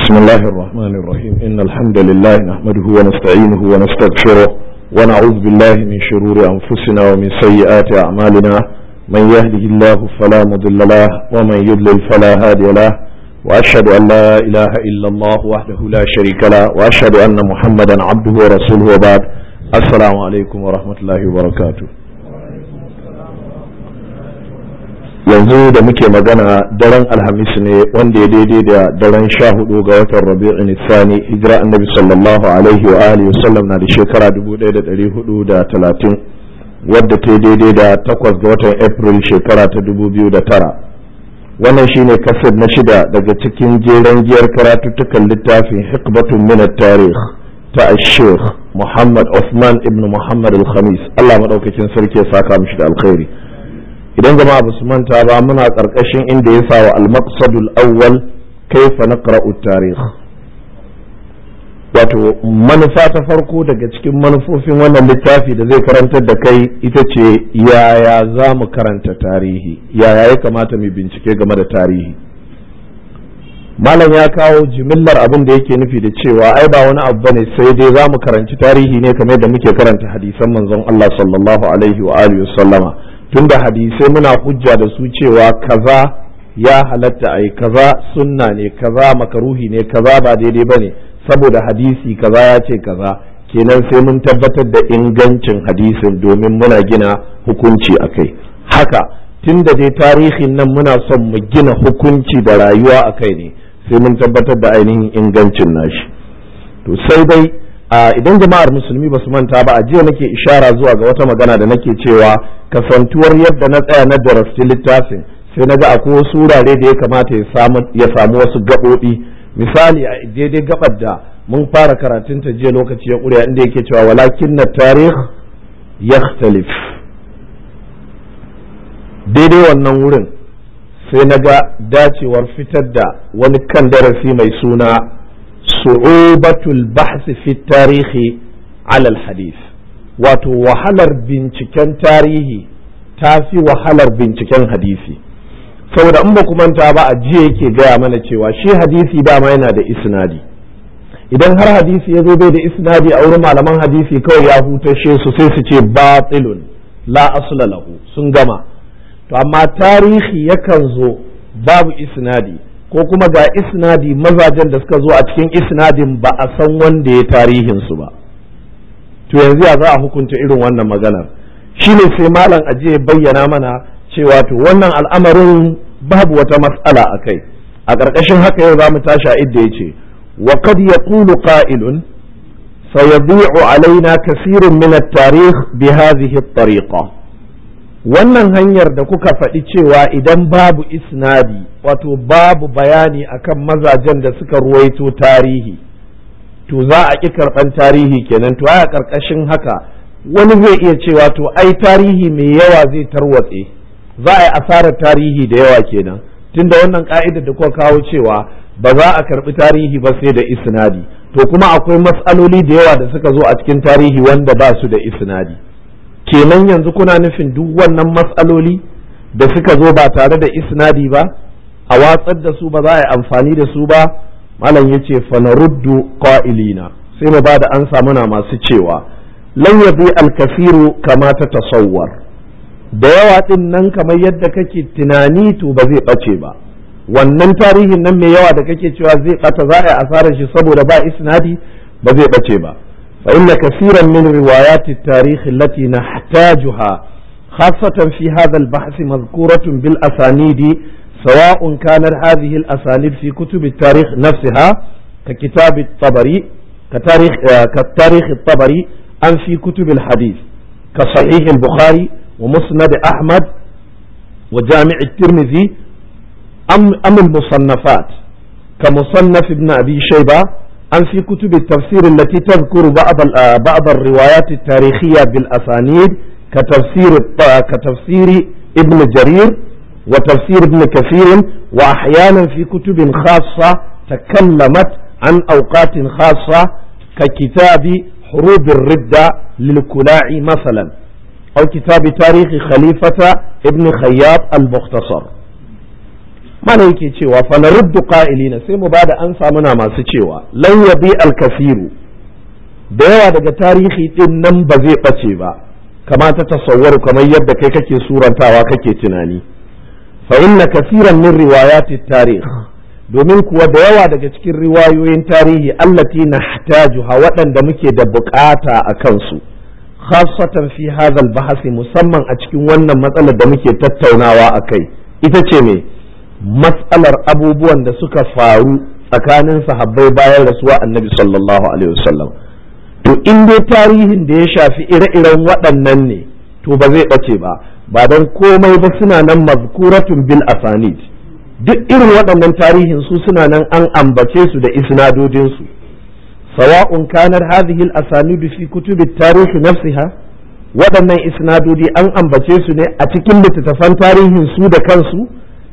بسم الله الرحمن الرحيم إن الحمد لله نحمده ونستعينه ونستغفره ونعوذ بالله من شرور أنفسنا ومن سيئات أعمالنا من يهده الله فلا مضل له ومن يضلل فلا هادي له وأشهد أن لا إله إلا الله وحده لا شريك له وأشهد أن محمدا عبده ورسوله وبعد السلام عليكم ورحمة الله وبركاته yanzu da muke magana daren alhamis ne wanda ya daidai da daren sha hudu ga watan rabi'in nisani hijira annabi sallallahu alaihi wa alihi wasallam na da shekara 1430 wadda ta daidai da takwas ga watan april shekara ta 2009 wannan shine kasar na shida daga cikin jeren giyar karatuttukan littafin hikbatun min tarih ta sheikh muhammad Uthman ibn muhammad al-khamis allah maɗaukakin sarki ya saka mishi da alkhairi idan jama'a ba su manta ba muna ƙarƙashin inda ya sa wa al-maqsadul awwal kaifa naqra'u tarikh wato manufa ta farko daga cikin manufofin wannan littafi da zai karantar da kai ita ce yaya za mu karanta tarihi yaya ya kamata mu bincike game da tarihi malam ya kawo jimillar abin da yake nufi da cewa ai ba wani abu bane sai dai za mu karanci tarihi ne kamar da muke karanta hadisan manzon Allah sallallahu alaihi wa alihi wasallama tunda hadisai muna hujja da su cewa kaza ya halatta ai kaza sunna ne kaza makaruhi ne kaza ba daidai bane saboda hadisi kaza ya ce kaza kenan sai mun tabbatar da ingancin hadisin domin muna gina hukunci a kai haka tunda dai tarihin nan muna son mu gina hukunci da rayuwa a kai ne sai mun tabbatar da ainihin ingancin nashi to sai dai idan jama'ar musulmi ba su manta ba a jiya nake ishara zuwa ga wata magana da nake cewa kasantuwar yadda na tsaya na darasti littafin sai na ga akwai wasu wurare da ya kamata ya samu wasu gaɓoɓi misali a daidai gabar da mun fara karatun ta jiya lokaci ya ƙuriya inda yake cewa walakin na tarih yakhtalif daidai wannan wurin sai na ga dacewar fitar da wani kan darasi mai suna su'ubatul bahsi fi tarihi alal hadith wato wahalar binciken tarihi ta fi wahalar binciken hadisi saboda in ba manta ba a jiya yake gaya mana cewa shi hadisi dama yana da isnadi idan har hadisi ya zo bai da isnadi a wurin malaman hadisi kawai ya hutashe su sai su ce batilun la asla lahu sun gama to amma tarihi yakan zo babu isnadi ko kuma ga isnadi mazajen da suka zo a cikin isnadin ba a san wanda ya tarihin su ba to yanzu ya za a hukunta irin wannan maganar shine sai malam ajiye bayyana mana cewa to wannan al'amarin babu wata mas'ala a kai a ƙarƙashin haka yau za mu tashi a idda ya ce wa kad yaqulu qa'ilun sayadi'u alaina kasirun min at-tarikh bi hadhihi at-tariqa wannan hanyar da kuka faɗi cewa idan babu isnadi wato babu bayani akan mazajen da suka ruwaito tarihi to za a ƙi karɓan tarihi kenan to a ƙarƙashin haka wani zai iya cewa to ai tarihi mai yawa zai tarwatse za a yi asarar tarihi da yawa kenan tunda wannan ka'idar da kuka kawo cewa ba za a karbi tarihi ba sai da isnadi to kuma akwai matsaloli da yawa da suka zo a cikin tarihi wanda ba su da isnadi kenan yanzu kuna nufin duk wannan matsaloli da suka zo ba tare da isnadi ba a watsar da su ba za a yi amfani da su ba malam ya ce fanaruddu qa'ilina sai mu ba da ansa muna masu cewa lan yabi al-kasiru kama ta tasawwar da yawa ɗin nan kamar yadda kake tunani to ba zai ɓace ba wannan tarihin nan mai yawa da kake cewa zai ɓata za a yi asarar shi saboda ba isnadi ba zai ɓace ba fa inna kasiran min riwayati tarikh allati nahtajuha خاصة في هذا البحث مذكورة بالأسانيد سواء كانت هذه الأسانيد في كتب التاريخ نفسها ككتاب الطبري كتاريخ كتاريخ الطبري أم في كتب الحديث كصحيح البخاري ومسند أحمد وجامع الترمذي أم, أم المصنفات كمصنف ابن أبي شيبة أم في كتب التفسير التي تذكر بعض بعض الروايات التاريخية بالأسانيد كتفسير كتفسير ابن جرير وتفسير ابن كثير وأحيانا في كتب خاصة تكلمت عن أوقات خاصة ككتاب حروب الردة للكلاع مثلا أو كتاب تاريخ خليفة ابن خياط المختصر mana yake cewa fa naruddu qa'ilina sai mu bada ansa muna masu cewa lan yabi al-kasiru da yawa daga tarihi din nan ba zai bace ba kama ta tasawwaru kamar yadda kai kake surantawa kake tunani fa inna kasiran min riwayati tarikh domin kuwa da yawa daga cikin riwayoyin tarihi allati nahtajuha waɗanda muke da bukata a kansu khasatan fi hadha bahasi musamman a cikin wannan matsalar da muke tattaunawa a kai ita ce me matsalar abubuwan da suka faru tsakanin sahabbai bayan rasuwa annabi sallallahu alaihi wasallam to in dai tarihin da ya shafi ire-iren waɗannan ne to ba zai ɓace ba ba don komai ba suna nan mazkuratun bil asanid duk irin waɗannan tarihin su suna nan an ambace su da isnadodinsu sawa'un kanar hadhihi al asanidu fi kutubi tarihi nafsiha waɗannan isnadodi an ambace su ne a cikin littattafan tarihin su da kansu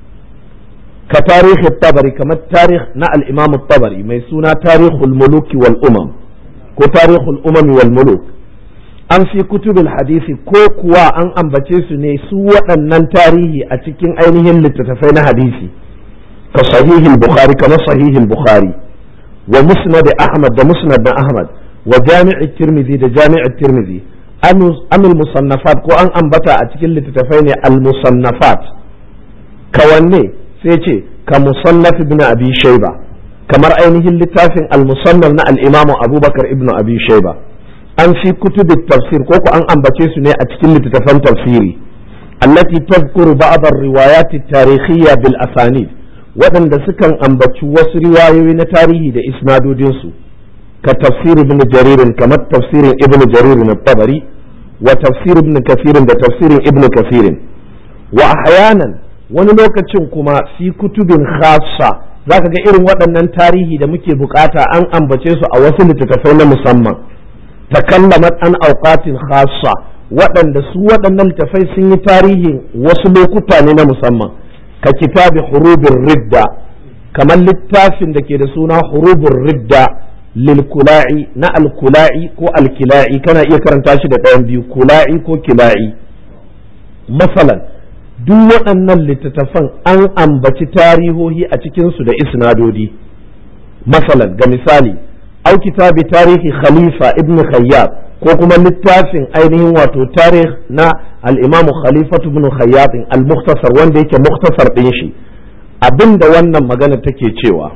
ka tarihi tabari kamar tarih na al-imam tabari mai suna tarihul muluki wal umam ko tarihul umami wal muluk an fi kutubul hadisi ko kuwa an ambace su ne su waɗannan tarihi a cikin ainihin littattafai na hadisi ka sahihul bukhari kamar sahihul bukhari wa musnad ahmad da musnad na ahmad wa jami'i tirmidhi da jami'i tirmidhi amil musannafat ko an ambata a cikin littattafai ne al musannafat kawanne sai ce ka musannaf ibn abi shayba kamar ainihin littafin al-musannaf na al-imamu abubakar ibn abi shayba an fi kutubi tafsir ko ku an ambace su ne a cikin littattafan tafsiri allati tadhkuru ba'd ar-riwayat at-tarikhiyya bil asanid waɗanda sukan ambaci wasu riwayoyi na tarihi da isnadodin su ka tafsir ibn jarir kamar tafsirin ibn jarir na tabari wa tafsir ibn kathir da tafsirin ibn kathir wa ahyanan wani lokacin kuma fi kutubin khassa zaka ga irin waɗannan tarihi da muke bukata an ambace su a wasu littattafai na musamman takallamat an auqatin khassa waɗanda su waɗannan littattafai sun yi tarihin wasu lokuta ne na musamman ka kitabi hurubin ridda kamar littafin da ke da suna hurubin ridda lilkula'i na alkula'i ko alkila'i kana iya karanta shi da ɗayan biyu kula'i ko kila'i masalan duk waɗannan littattafan an ambaci tarihohi a cikinsu da isnadodi masalan ga misali au kitabi tarihi khalifa ibn khayyab ko kuma littafin ainihin wato tarih na al-imamu khalifatu ibn khayyab al-mukhtasar wanda yake mukhtasar ɗin shi abinda wannan magana take cewa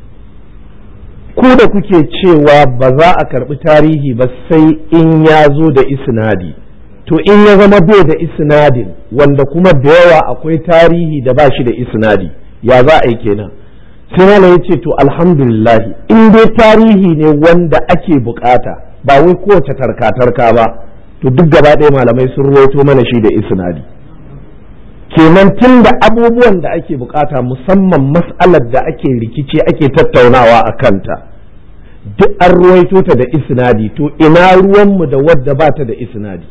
ku da kuke cewa ba za a karɓi tarihi ba sai in ya zo da isnadi to in ya zama bai da isnadin wanda kuma da yawa akwai tarihi da ba shi da isnadi ya za a yi kenan sai malam ya ce to alhamdulillahi in dai tarihi ne wanda ake bukata ba wai kowace tarka-tarka ba to duk gaba ɗaya malamai sun ruwaito mana shi da isnadi kenan tun da abubuwan da ake bukata musamman mas'alar da ake rikici ake tattaunawa a kanta duk an ruwaito ta da isnadi to ina ruwanmu da wadda ba ta da isnadi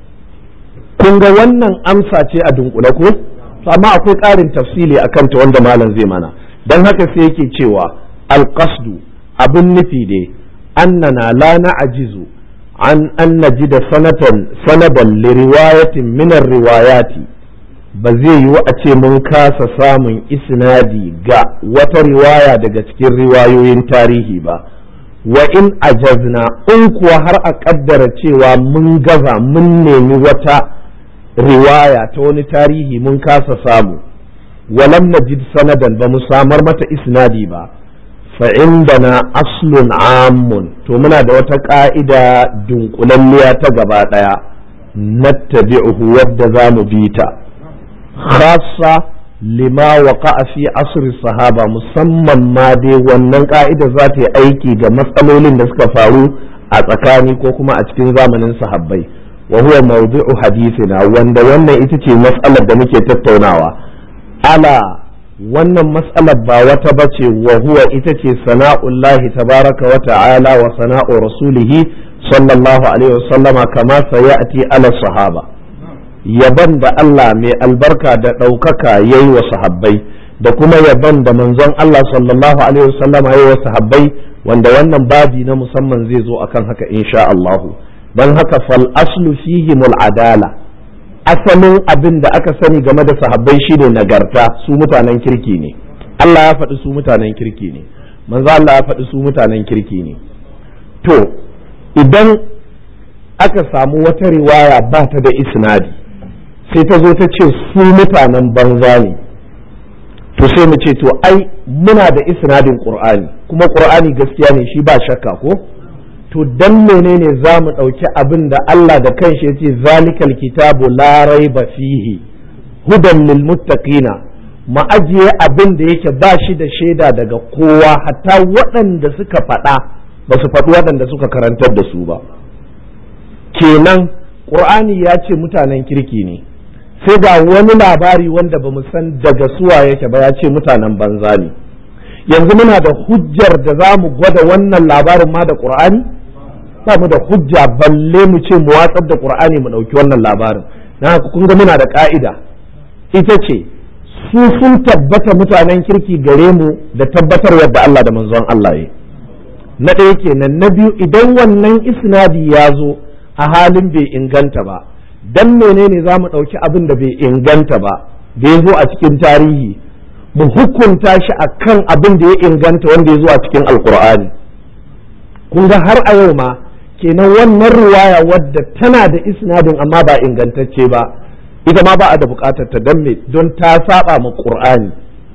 kun ga wannan amsa ce a dunkule ko amma akwai ƙarin tafsili a kanta wanda malam zai mana don haka sai yake cewa alƙasdu abin nufi ne annana la na'jizu an an najida sanatan sanadan li riwayatin min riwayati ba zai yiwu a ce mun kasa samun isnadi ga wata riwaya daga cikin riwayoyin tarihi ba wa in ajazna in kuwa har a kaddara cewa mun gaza mun nemi wata riwaya ta wani tarihi mun kasa samu walam najid sanadan ba mu samar mata isnadi ba fa indana aslun amun to muna da wata ka'ida dunkulalliya ta gaba daya nattabi'uhu wadda za mu bi ta khassa lima waqa'a fi asri sahaba musamman ma dai wannan ka'ida za ta yi aiki ga matsalolin da suka faru a tsakani ko kuma a cikin zamanin sahabbai wa huwa mawdu'u hadithina wanda wannan ita ce mas'alar da muke tattaunawa ala wannan mas'alar ba wata bace wa huwa ita ce sana'ullahi tabaraka wa ta'ala wa sana'u rasulihi sallallahu alaihi wasallama kama sayati ala sahaba yaban da Allah mai albarka da ɗaukaka ya yi wa sahabbai da kuma yaban da manzon Allah sallallahu alaihi wasallama ya yi wa sahabbai wanda wannan babi na musamman zai zo akan haka insha Allahu don haka fal aslu fihi adala asalin abin da aka sani game da sahabbai shine nagarta su mutanen kirki ne Allah ya faɗi su mutanen kirki ne manzo Allah ya faɗi su mutanen kirki ne to idan aka samu wata riwaya ba ta da isnadi sai ta zo ta ce su mutanen banza ne to sai mu ce to ai muna da isnadin qur'ani kuma qur'ani gaskiya ne shi ba shakka ko to dan menene za mu ɗauki abin da Allah da kanshi ya ce zalikal kitabu la raiba fihi hudan lil muttaqina mu ajiye abin da yake ba shi da shaida daga kowa hatta waɗanda suka faɗa ba su faɗi waɗanda suka karantar da su ba kenan ƙur'ani ya ce mutanen kirki ne sai ga wani labari wanda ba mu san daga suwa yake ba ya ce mutanen banza ne yanzu muna da hujjar da za mu gwada wannan labarin ma da ƙur'ani ba mu da hujja balle mu ce mu watsar da ƙur'ani mu ɗauki wannan labarin na haka kun ga muna da ƙa'ida ita ce su sun tabbata mutanen kirki gare mu da tabbatar yadda Allah da manzon Allah ya na ɗaya kenan na biyu idan wannan isnadi ya zo a halin bai inganta ba dan menene za mu ɗauki abin da bai inganta ba da ya zo a cikin tarihi mu hukunta shi a kan abin da ya inganta wanda ya zo a cikin alkur'ani kun ga har a yau ma kenan wannan riwaya wadda tana da isnadin amma ba ingantacce ba ita ma ba a da bukatar ta don me don ta saba ma qur'ani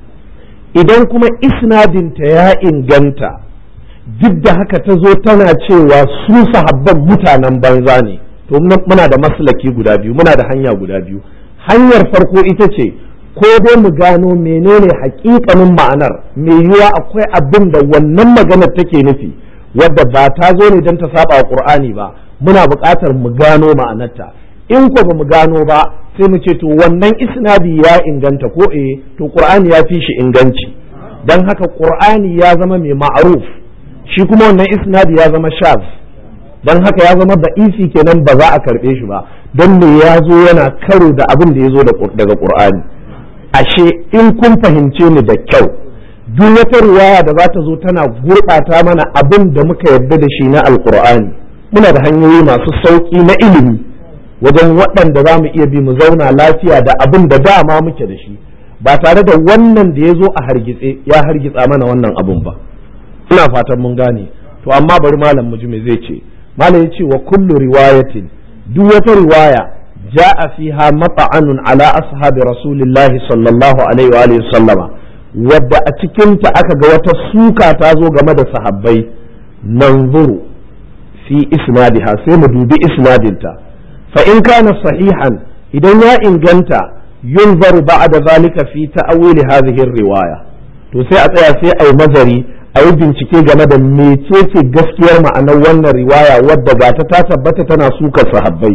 idan kuma isnadinta ya inganta duk da haka ta zo tana cewa su sahabban mutanen banza ne to muna da maslaki guda biyu muna da hanya guda biyu hanyar farko ita ce ko dai mu gano menene hakikanin ma'anar mai yiwuwa akwai abin da wannan maganar take nufi wadda ba ta zo ne don ta saba wa qur'ani ba muna buƙatar mu gano ma'anarta in ko ba mu gano ba sai mu ce to wannan isnadi ya inganta ko eh to qur'ani ya fi shi inganci dan haka qur'ani ya zama mai ma'ruf shi kuma wannan isnadi ya zama shaz dan haka ya zama da'isi kenan ba za a karbe shi ba don me ya zo yana karo da abin da ya zo daga qur'ani ashe in kun fahimce ni da kyau duk wata riwaya da za ta zo tana gurɓata mana abin da muka yarda da shi na alqur'ani muna da hanyoyi masu sauƙi na ilimi wajen waɗanda za mu iya bi mu zauna lafiya da abin da dama muke da shi ba tare da wannan da ya zo a hargitse ya hargitsa mana wannan abin ba ina fatan mun gane to amma bari malam mu ji me zai ce malam ya ce wa kullu riwayatin duk wata riwaya ja'a fiha mata'anun ala ashabi rasulillahi sallallahu alaihi wa alihi sallama wadda a cikin ta aka ga wata suka ta zo game da sahabbai nanzuru fi isnadiha sai mu dubi isnadinta fa in kana sahihan idan ya inganta yunzaru ba'da zalika fi ta'wil hadhihi riwaya to sai a tsaya sai ai mazari a yi bincike game da mecece gaskiyar ma'anar wannan riwaya wadda ga ta tabbata tana sukar sahabbai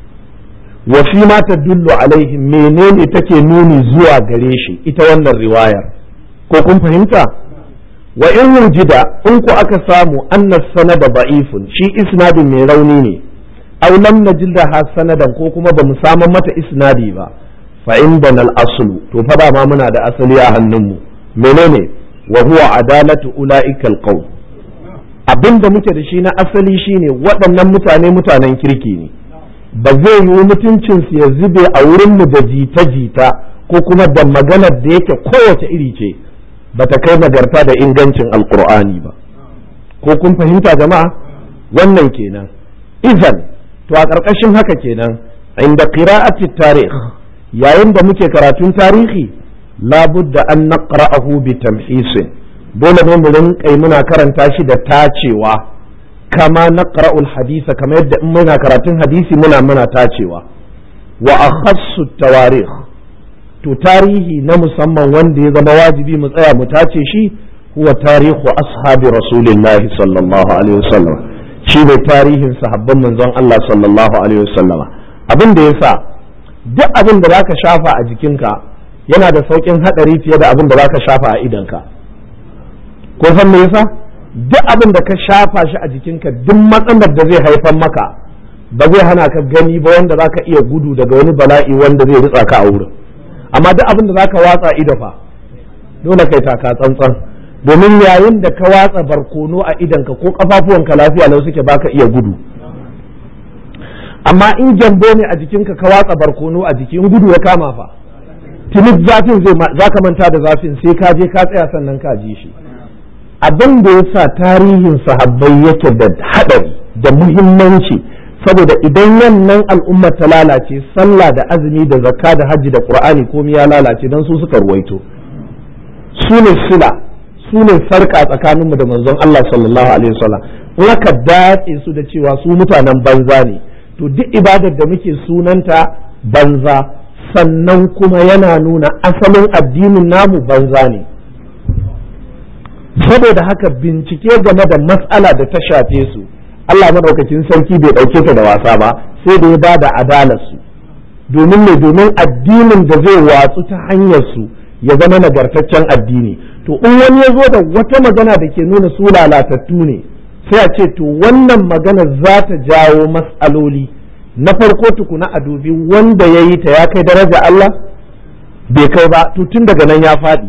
wa fi ma tadullu alaihi menene take nuni zuwa gare shi ita wannan riwayar ko kun fahimta wa in wujida in ku aka samu anna sanada da'ifun shi isnadin mai rauni ne aw lam najidha sanadan ko kuma bamu samu mata isnadi ba fa indana al-aslu to fa ba ma muna da asali a hannunmu menene wa huwa adalatu ulaika al-qawm abinda muke da shi na asali shine waɗannan mutane mutanen kirki ne ba zai yi mutuncin su ya zube a wurin mu da jita-jita ko kuma da maganar da yake kowace iri ce bata kai nagarta da ingancin alqur'ani ba ko kun fahimta jama'a wannan kenan izan to a ƙarƙashin haka kenan inda qira'ati tarikh yayin da muke karatun tarihi labudda an naqra'ahu bi tamhisin dole ne mu rinƙai muna karanta shi da tacewa kama naqra'ul hadisa kamar yadda in muna karatun hadisi muna muna tacewa wa akhassu tawarikh to tarihi na musamman wanda ya zama wajibi mu tsaya mu tace shi huwa tarihu ashabi rasulillahi sallallahu alaihi wasallam shi ne tarihin sahabban manzon Allah sallallahu alaihi wasallama abin da yasa duk abin da zaka shafa a jikinka yana da saukin hadari fiye da abin da zaka shafa a idanka ko san me yasa duk abin da ka shafa shi a jikinka duk matsalar da zai haifar maka ba zai hana ka gani ba wanda zaka iya gudu daga wani bala'i wanda zai ritsa ka a wurin amma duk abin da zaka watsa ido fa dole kai taka tsantsan domin yayin da ka watsa barkono a idanka ko kafafuwanka lafiya lau suke baka iya gudu amma in gyambo ne a jikinka ka watsa barkono a jiki in gudu ya kama fa tuni zafin zai za ka manta da zafin sai ka je ka tsaya sannan ka ji shi abin da ya sa tarihin sahabbai yake da haɗari da muhimmanci saboda idan wannan al'ummar ta lalace sallah da azumi da zakka da hajji da qur'ani komai ya lalace dan su suka ruwaito su ne sila su ne sarka tsakaninmu da manzon Allah sallallahu alaihi wasallam in aka datse su da cewa su mutanen banza ne to duk ibadar da muke sunanta banza sannan kuma yana nuna asalin addinin namu banza ne saboda haka bincike game da matsala da ta shafe su Allah madaukakin sarki bai ɗauke ta da wasa ba sai da ya ba da adalarsu domin ne domin addinin da zai watsu ta hanyar su ya zama nagartaccen addini to in wani ya zo da wata magana da ke nuna su lalatattu ne sai a ce to wannan magana za ta jawo matsaloli na farko tukuna a dubi wanda ya yi ta ya kai daraja Allah bai kai ba to tun daga nan ya faɗi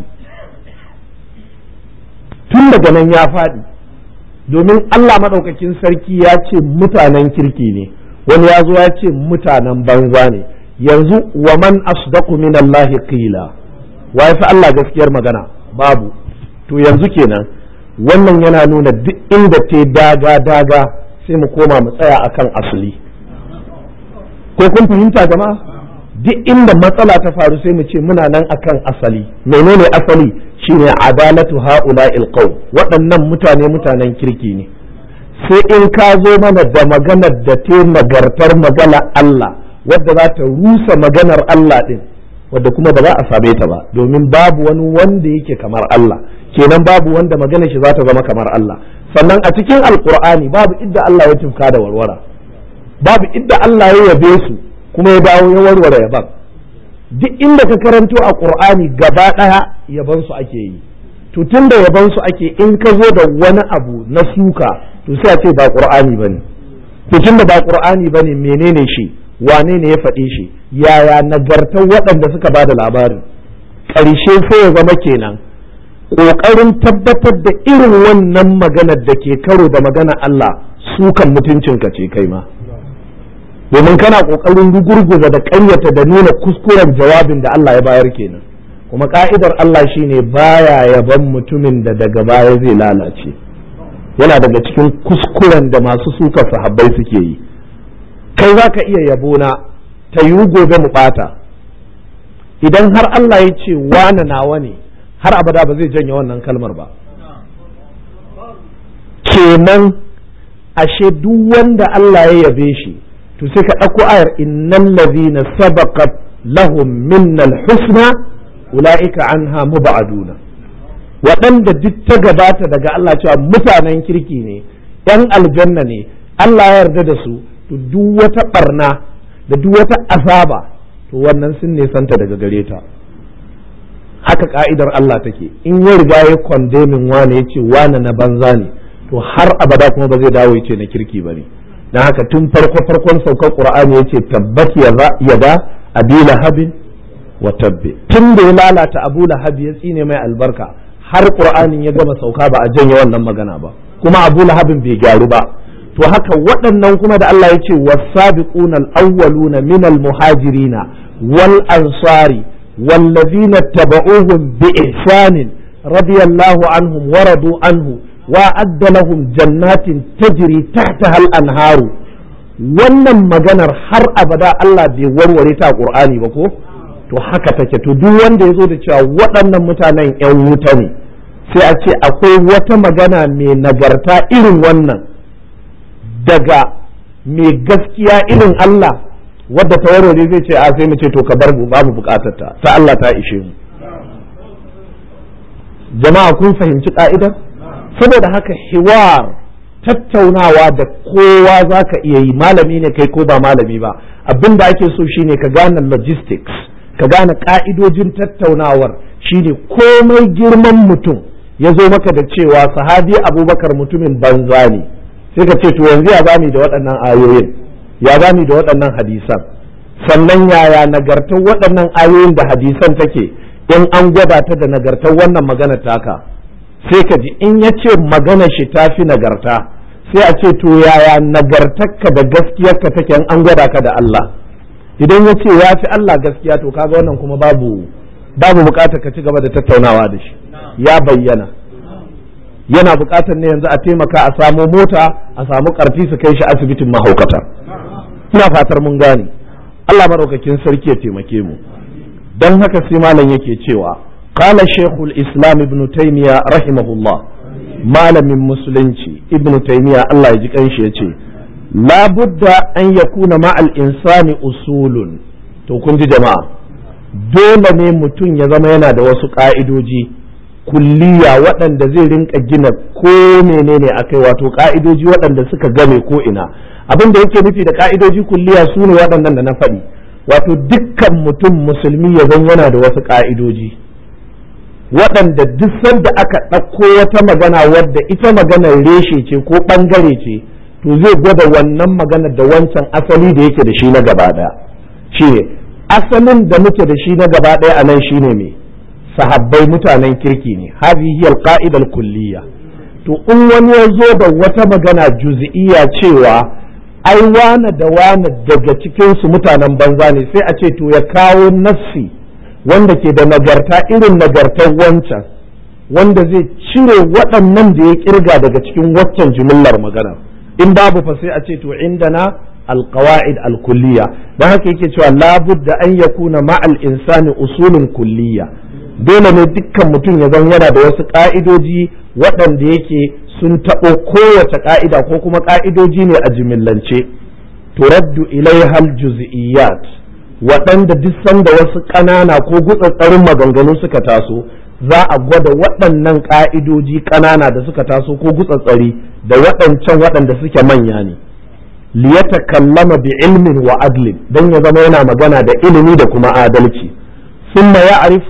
tun daga nan ya faɗi domin Allah maɗaukakin sarki ya ce mutanen kirki ne wani ya zo ya ce mutanen banza ne yanzu wa man asdaqu min Allah qila wa fi Allah gaskiyar magana babu to yanzu kenan wannan yana nuna duk inda ta daga daga sai mu koma mu tsaya akan asali ko kun fahimta jama'a duk inda matsala ta faru sai mu ce muna nan akan asali menene asali shine adalatu haula ilqaw waɗannan mutane mutanen kirki ne sai in ka zo mana da maganar da ta nagartar magana Allah wadda za ta rusa maganar Allah din wadda kuma ba za a same ta ba domin babu wani wanda yake kamar Allah kenan babu wanda maganar shi za ta zama kamar Allah sannan a cikin alkur'ani babu idda Allah ya tufka da warwara babu idda Allah ya yabe su kuma ya dawo ya warware yaban duk inda ka karanto a qur'ani gaba daya yaban su ake yi to tunda yaban su ake in ka zo da wani abu na suka to sai a ce ba qur'ani bane to tunda ba qur'ani bane menene shi wane ne ya faɗi shi yaya nagartar waɗanda suka ba da labarin ƙarshe sai ya zama kenan ƙoƙarin tabbatar da irin wannan maganar da ke karo da magana Allah sukan mutuncinka ce kai ma domin kana ƙoƙarin gurguza da ƙaryata da nuna kuskuren jawabin da Allah ya bayar kenan kuma ka'idar Allah shine baya yaban mutumin da daga baya zai lalace yana daga cikin kuskuren da masu suka sahabbai suke yi kai za ka iya yabona ta yiwu gobe mu ɓata idan har Allah ya ce wane nawa ne har abada ba zai janye wannan kalmar ba kenan ashe duk wanda Allah ya yabe shi to sai ka ɗauko ayar innal ladhina sabaqat lahum minnal husna ulaika anha mubaduna waɗanda duk ta gabata daga Allah cewa mutanen kirki ne ‘yan aljanna ne Allah ya yarda da su to duk wata barna da duk wata azaba to wannan sun nesanta daga gare ta haka ka'idar Allah take in ya riga ya kondemin wane ya ce wane na banza ne to har abada kuma ba zai dawo ya ce na kirki ba ne don haka tun farko farkon saukar qur'ani ya ce tabbat yada abi lahabin wa tabbe tun da ya lalata abu lahab ya tsine mai albarka har qur'anin ya gama sauka ba a janye wannan magana ba kuma abu lahabin bai gyaru ba to haka waɗannan kuma da Allah ya ce wasabiquna al-awwaluna min al-muhajirina wal ansari wallazina tabauhum bi ihsanin radiyallahu anhum wa radu anhu wa adda lahum jannatin tajri tahtaha al-anharu wannan maganar har abada Allah bai warware ta Qur'ani ba ko to haka take to duk wanda ya zo da cewa waɗannan mutanen 'yan wuta ne sai a ce akwai wata magana mai nagarta irin wannan daga mai gaskiya irin Allah wadda ta warware zai ce a sai mu ce to ka bar mu babu bukatar ta ta Allah ta ishe mu jama'a kun fahimci ka'idar saboda haka hiwar tattaunawa da kowa za ka iya yi malami ne kai ko ba malami ba abin da ake so shine ka gane logistics ka gane ka'idojin tattaunawar shine komai girman mutum ya zo maka da cewa sahabi abubakar mutumin banza ne sai ka ce to yanzu ya zami da waɗannan ayoyin ya zami da waɗannan hadisan sannan yaya nagartar waɗannan ayoyin da hadisan take in an gwada ta da nagartar wannan magana taka sai ka ji in ya ce magana shi ta fi nagarta sai a ce to yaya nagartarka da gaskiyarka take an gwada ka da Allah idan ya ce ya fi Allah gaskiya to kaga wannan kuma babu babu bukatar ka ci gaba da tattaunawa da shi ya bayyana yana bukatar ne yanzu a taimaka a samo mota a samu karfi su kai shi asibitin mahaukata ina fatar mun gane Allah maraukakin sarki ya taimake mu don haka sai malam yake cewa qala shaykhul islam ibn taymiya rahimahullah malamin musulunci ibn taymiya Allah ya ji kanshi yace la budda an yakuna ma'al insani usulun to kun ji jama'a dole ne mutum ya zama yana da wasu ka'idoji kulliya waɗanda zai rinka gina ko menene akai wato ka'idoji waɗanda suka game ko ina abin da yake nufi da ka'idoji kulliya su ne waɗannan da na faɗi wato dukkan mutum musulmi ya zan yana da wasu ka'idoji waɗanda duk sanda aka ɗauko wata magana wadda ita maganar reshe ce ko ɓangare ce to zai gwada wannan magana da wancan asali da yake da shi na gaba ɗaya shi ne asalin da muke da shi na gaba ɗaya a nan shi ne me sahabbai mutanen kirki ne hadhihi alqa'ida kulliya to in wani ya zo da wata magana juz'iyya cewa ai wane da wane daga cikinsu mutanen banza ne sai a ce to ya kawo nassi wanda ke da nagarta irin nagartar wancan wanda zai cire waɗannan da ya kirga daga cikin waccan jimillar magana in babu fa sai a ce to indana alqawaid alkulliya dan haka yake cewa labudda an yakuna ma'al insani usulun kulliya dole ne dukkan mutum ya zan yana da wasu ka'idoji waɗanda yake sun taɓo kowace ƙa'ida ko kuma ƙa'idoji ne a jimillance turaddu ilaihal juz'iyyat waɗanda duk sanda wasu ƙanana ko gutsatsarin maganganu suka taso za a gwada waɗannan ƙa'idoji ƙanana da suka taso ko gutsatsari da waɗancan waɗanda suke manya ne liyata kallama bi ilmin wa adlin don ya zama yana magana da ilimi da kuma adalci ثم يعرف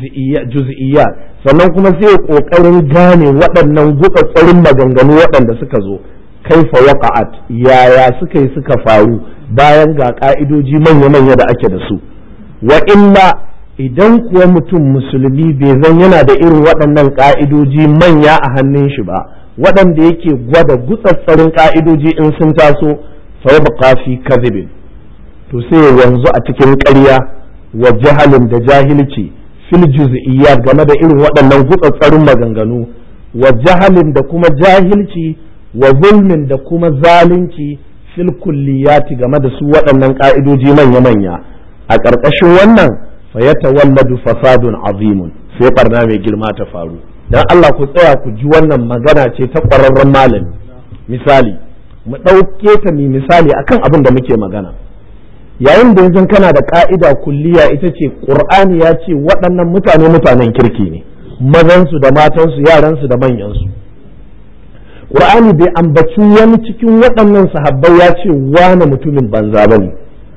الجزئيات sannan kuma sai kokarin gane waɗannan gutsattsarin maganganu waɗanda suka zo kaifa waqa'at yaya suka yi suka faru bayan ga ka'idoji manya-manya da ake da su wa illa idan kuwa mutum musulmi bai zan yana da irin waɗannan ka'idoji manya a hannun shi ba waɗanda yake gwada gutsattsarin ka'idoji in sun taso fa yabqa fi kadhibin to sai yanzu a cikin ƙarya wa jahalin da jahilci fil juz'iyyat game da irin waɗannan gutsatsarin maganganu wa jahalin da kuma jahilci wa zulmin da kuma zalunci fil kulliyati game da su waɗannan ƙa'idoji manya-manya a ƙarƙashin wannan fa yatawalladu fasadun azimun sai barna mai girma ta faru dan Allah ku tsaya ku ji wannan magana ce ta ƙwararren malami misali mu ɗauke ta mi misali akan abin da muke magana yayin da yanzu kana da ka'ida kulliya ita ce qur'ani ya ce waɗannan mutane mutanen kirki ne mazansu da matansu yaransu da manyansu qur'ani bai ambaci wani cikin waɗannan sahabbai ya ce wane mutumin banza ba ne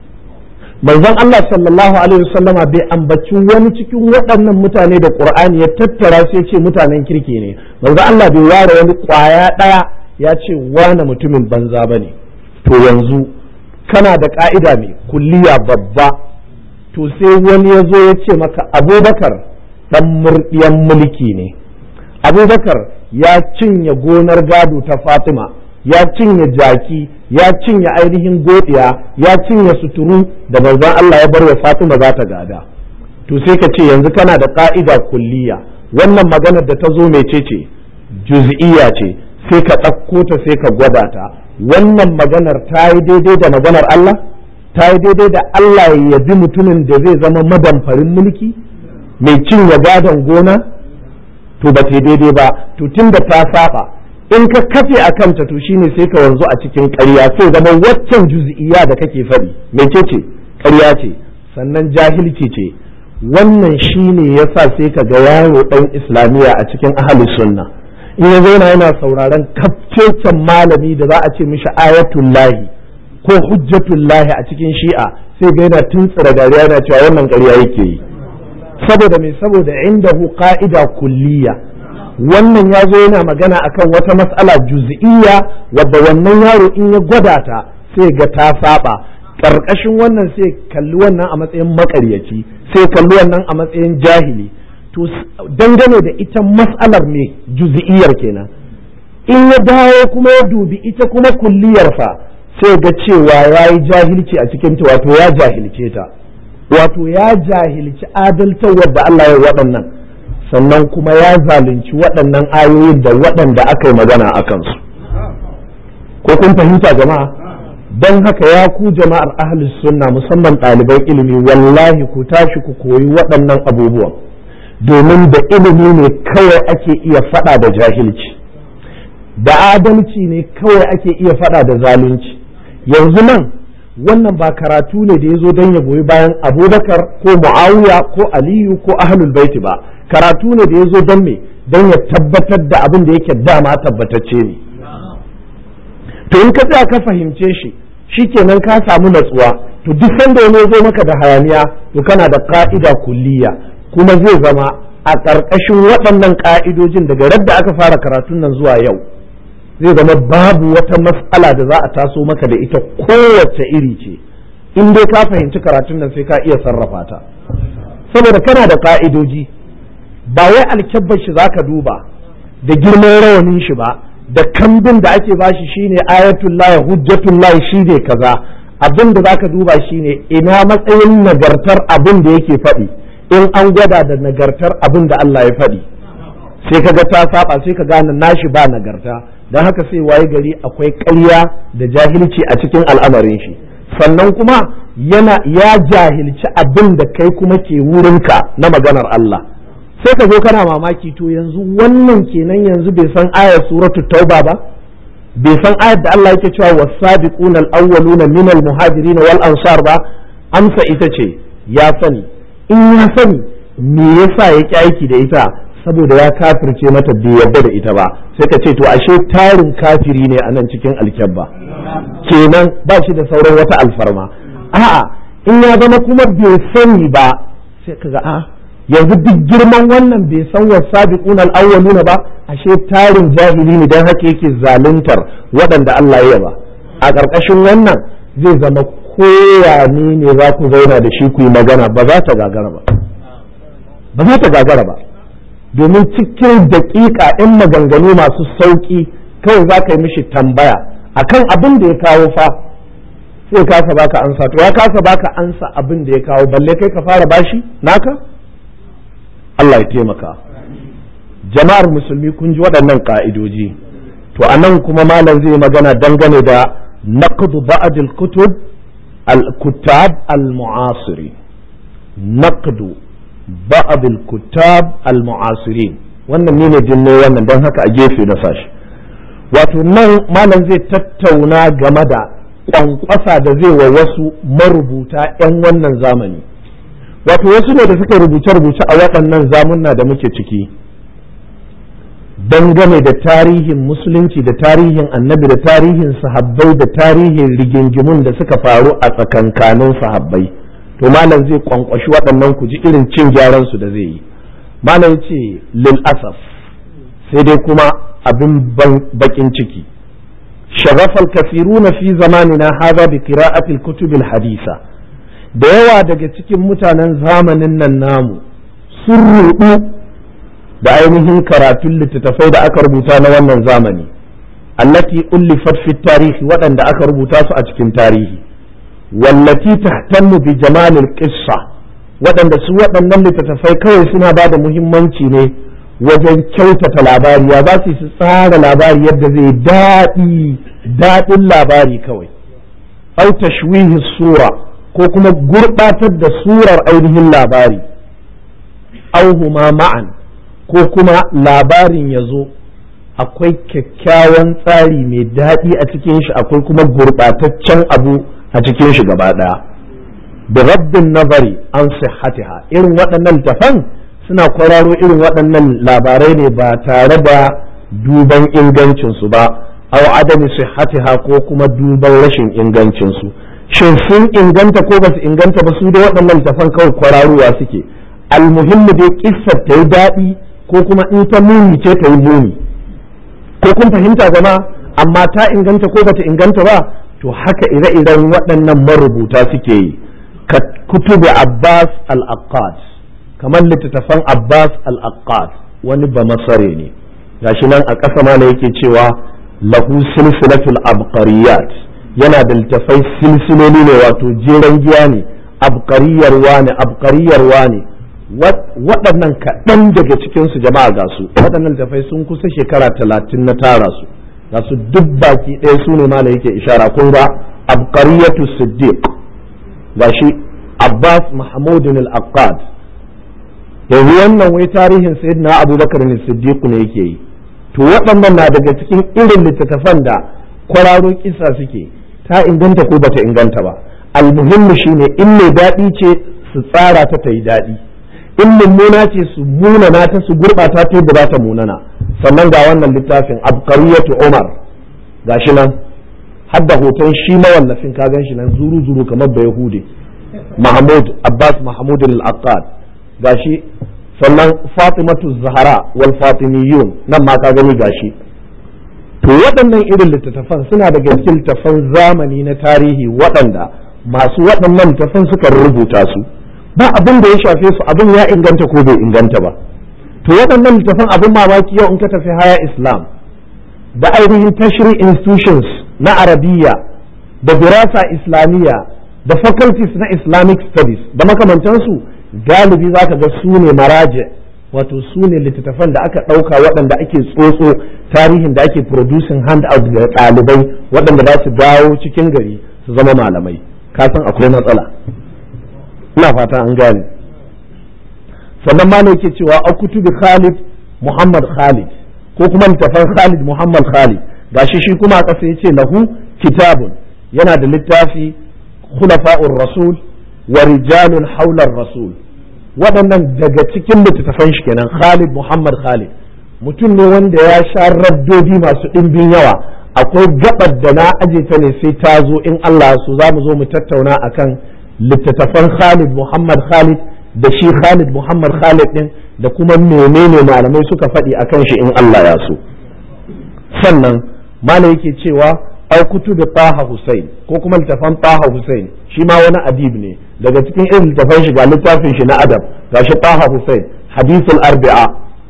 manzon Allah sallallahu alaihi wasallama bai ambaci wani cikin waɗannan mutane da qur'ani ya tattara sai ce mutanen kirki ne manzon Allah bai ware wani kwaya ɗaya ya ce wane mutumin banza ba ne to yanzu kana da ka'ida mai kulliya babba to sai wani ya zo ya ce maka abubakar ɗan murɗiyan mulki ne abubakar ya cinye gonar gado ta fatima ya cinye jaki ya cinye ainihin godiya ya cinye suturu da manzon Allah ya bar wa fatima za ta gada to sai ka ce yanzu kana da ka'ida kulliya wannan maganar da ta zo mecece juz'iyya ce sai ka ɗauko ta sai ka gwada ta wannan maganar ta yi daidai da maganar Allah ta yi daidai da Allah ya yabi mutumin da zai zama madamfarin mulki mai cinye gadon gona to ba ta daidai ba to tun da ta saba in ka kafe a kanta to shine sai ka wanzu a cikin ƙarya sai zama waccan juz'iyya da kake faɗi mece ce ƙarya ce sannan jahilci ce wannan shine yasa sai ka ga yaro ɗan islamiyya a cikin ahli sunna in ya zauna yana sauraron kafcecen malami da za a ce mishi ayatul lahi ko hujjatul lahi a cikin shi'a sai ga yana tuntsira dariya yana cewa wannan ƙarya yake yi saboda me saboda indahu qa'ida kulliya wannan ya zo yana magana akan wata mas'ala juz'iyya wadda wannan yaro in ya gwada ta sai ga ta saba karkashin wannan sai kalli wannan a matsayin makaryaci sai kalli wannan a matsayin jahili to dangane da ita mas'alar me juz'iyyar kenan in ya dawo kuma ya dubi ita kuma kulliyar fa sai ga cewa ya yi jahilci a cikin ta wato ya jahilce ta wato ya jahilci adaltawar da Allah ya waɗannan sannan kuma ya zalunci waɗannan ayoyin da waɗanda aka yi magana a kansu ko kun fahimta jama'a don haka ya ku jama'ar ahlus sunna musamman ɗaliban ilimi wallahi ku tashi ku koyi waɗannan abubuwan domin da ilimi ne kawai ake iya faɗa da jahilci da adalci ne kawai ake iya faɗa da zalunci yanzu nan wannan ba karatu ne da ya zo don ya goyi bayan abubakar ko mu'awiya ko aliyu ko ahlul baiti ba karatu ne da ya zo don me don ya tabbatar da abin da yake dama tabbatacce ne to in ka tsaya ka fahimce shi shikenan ka samu natsuwa to duk sanda wani zo maka da hayaniya to kana da ka'ida kulliya kuma zai zama a ƙarƙashin waɗannan ƙa'idojin daga radda aka fara karatun nan zuwa yau zai zama babu wata mas'ala da za a taso maka da ita kowace iri ce in dai ka fahimci karatun nan sai ka iya sarrafa ta saboda kana da ƙa'idoji ba wai alkyabbar shi zaka duba da girman rawanin shi ba da kambin da ake bashi shine ayatullahi hujjatullahi shine kaza abin da zaka duba shine ina matsayin nagartar abin da yake faɗi in an gwada da nagartar abin da Allah ya faɗi sai kaga ta saba sai ka gane nashi ba nagarta don haka sai waye gari akwai ƙarya da jahilci a cikin al'amarin shi sannan kuma yana ya jahilci abin da kai kuma ke wurinka na maganar Allah sai ka zo kana mamaki to yanzu wannan kenan yanzu bai san ayar suratu tauba ba bai san ayar da Allah yake cewa wasabiqun al-awwaluna min al-muhajirin wal ansar ba amsa ita ce ya sani in ya sani me yasa ya ki aiki da ita saboda ya kafirce mata bai yarda da ita ba sai ka ce to ashe tarin kafiri ne a nan cikin alkyabba kenan ba shi da sauran wata alfarma a'a in ya zama kuma bai sani ba sai ka ga a'a yanzu duk girman wannan bai san wasabiqun al-awwaluna ba ashe tarin jahili ne dan haka yake zaluntar waɗanda Allah ya ba a ƙarƙashin wannan zai zama koya ne ne za ku zauna da shi ku yi magana ba za ta gagara ba ba za ta gagara ba domin cikin daƙiƙa ɗin maganganu masu sauƙi kawai za ka yi mishi tambaya akan abin da ya kawo fa sai kasa baka ansa to ya kasa baka ansa abin da ya kawo balle kai ka fara bashi naka Allah ya taimaka jama'ar musulmi kun ji waɗannan ƙa'idoji to a nan kuma malam zai magana dangane da naqdu ba'd al-kutub al-kutab al-mu'asiri naqdu ba'd al-kutab al-mu'asirin wannan ne ne dinne wannan don haka a gefe na sashi wato nan malam zai tattauna game da kwankwasa da zai wa wasu marubuta 'yan wannan zamani wato wasu ne da suka rubuce-rubuce a waɗannan zamunna da muke ciki dangane da tarihin musulunci da tarihin annabi da tarihin sahabbai da tarihin rigingimun da suka faru a tsakankanin sahabbai to malam zai kwankwashi waɗannan ku ji irin cin gyaran su da zai yi malam ce lil asaf sai dai kuma abin bakin ciki shagafal kasiruna fi zamanina hadha bi qira'ati al-kutub al-hadisa da yawa daga cikin mutanen zamanin nan namu sun rudu da ainihin karatun littattafai da aka rubuta na wannan zamani allati ullifat fi tarihi waɗanda aka rubuta su a cikin tarihi wallati tahtammu bi jamalil qissa waɗanda su waɗannan littattafai kawai suna ba da muhimmanci ne wajen kyautata labari ya za su tsara labari yadda zai daɗi daɗin labari kawai au tashwihi sura ko kuma gurɓatar da surar ainihin labari auhuma ma'an ko kuma labarin ya zo akwai kyakkyawan tsari mai daɗi a cikin shi akwai kuma gurɓataccen abu a cikin shi gaba ɗaya da rabbin nazari an sihatiha irin waɗannan littafan suna kwararo irin waɗannan labarai ne ba tare da duban ingancinsu ba aw adami sihatiha ko kuma duban rashin ingancinsu shin sun inganta ko ba su inganta ba su da waɗannan littafan kawai kwararowa suke almuhimmu dai kissar ta yi daɗi ko kuma in ta muni ce ta yi muni ko kun fahimta zama amma ta inganta ko bata inganta ba to haka ire-iren waɗannan marubuta suke yi ka kutubi abbas al-aqad kamar littattafan abbas al-aqad wani ba masare ne gashi nan a ƙasa ma yake cewa lahu silsilatul abqariyat yana da littafai silsiloli ne wato jeren giya ne abqariyar wane abqariyar wane waɗannan kaɗan daga cikinsu jama'a ga su waɗannan littafai sun kusa shekara talatin na tara su ga su duk baki ɗaya su ne malam yake ishara kun ga abqariyatu siddiq gashi abbas mahmudin al-aqad yanzu wannan wai tarihin sayyidina abubakar ne siddiq ne yake yi to waɗannan na daga cikin irin littattafan da kwararo kisa suke ta inganta ko bata inganta ba almuhimmi shine in mai daɗi ce su tsara ta ta yi daɗi in mummuna ce su munana ta su gurɓata ta yadda za ta munana sannan ga wannan littafin abqariyatu umar gashi nan hadda hoton shi mawallafin ka gan shi nan zuru zuru kamar da yahudi mahmud abbas mahmud al-aqad gashi sannan fatimatu zahara wal fatimiyun nan ma ka gani gashi to waɗannan irin littattafan suna daga cikin littattafan zamani na tarihi waɗanda masu waɗannan littattafan suka rubuta su ba abin da ya shafe su abin ya inganta ko bai inganta ba to waɗannan littattafan abin mamaki yau in ka tafi haya islam da ainihin tashri institutions na arabiya da dirasa islamiyya da faculties na islamic studies da makamantansu galibi za ka ga su ne maraje wato su ne littattafan da aka ɗauka waɗanda ake tsotso tarihin da ake producing hand out ga ɗalibai waɗanda za su dawo cikin gari su zama malamai ka san akwai matsala ina fata an gane sannan ma ne yake cewa a kutubi khalid muhammad khalid ko kuma littafan khalid muhammad khalid gashi shi kuma a ƙasa ya ce lahu kitabun yana da littafi khulafa'ur rasul wa rijalun haular rasul waɗannan daga cikin littattafan shi kenan Khalid Muhammad Khalid mutum ne wanda ya sha raddodi masu ɗimbin yawa akwai gabar da na aje ta ne sai ta zo in Allah su za mu zo mu tattauna akan littattafan Khalid Muhammad Khalid da shi Khalid Muhammad Khalid din da kuma menene malamai suka faɗi akan shi in Allah ya so sannan malam yake cewa au kutubi Taha Hussein ko kuma littafan Taha Hussein shi ma wani adib ne daga cikin irin littafan shi ga littafin shi na adab gashi Taha Hussein hadithul arbi'a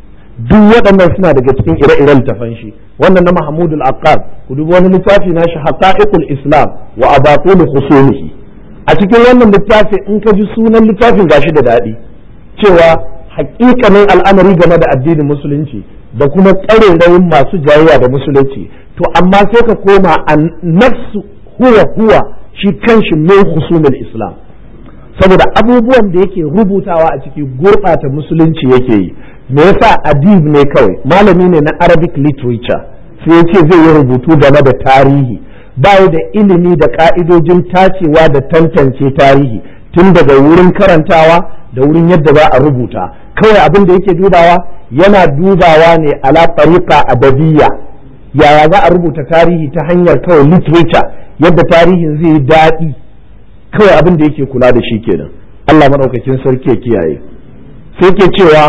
duk waɗannan suna daga cikin ire-iren littafan shi wannan na Mahmud al-Aqad ku dubi wani littafi na shi haqa'iqul Islam wa abatul khusumihi a cikin wannan littafi in ka ji sunan littafin gashi da daɗi cewa hakikanin al'amari game da addinin musulunci da kuma ƙarerayin masu jayayya da musulunci to amma sai ka koma a nafsu huwa huwa shi kanshi min husumul islam saboda abubuwan da yake rubutawa a ciki gurɓata musulunci yake yi me yasa adib ne kawai malami ne na arabic literature sai ya ce zai yi rubutu game da tarihi bayi da ilimi da ka'idojin tacewa da tantance tarihi tun daga wurin karantawa da wurin yadda za a rubuta kawai abin da yake dubawa yana dubawa ne ala tariqa adabiyya yaya za a rubuta tarihi ta hanyar kawai literature yadda tarihin zai yi daɗi kawai abin da yake kula da shi kenan Allah maɗaukakin sarki ya kiyaye sai ke cewa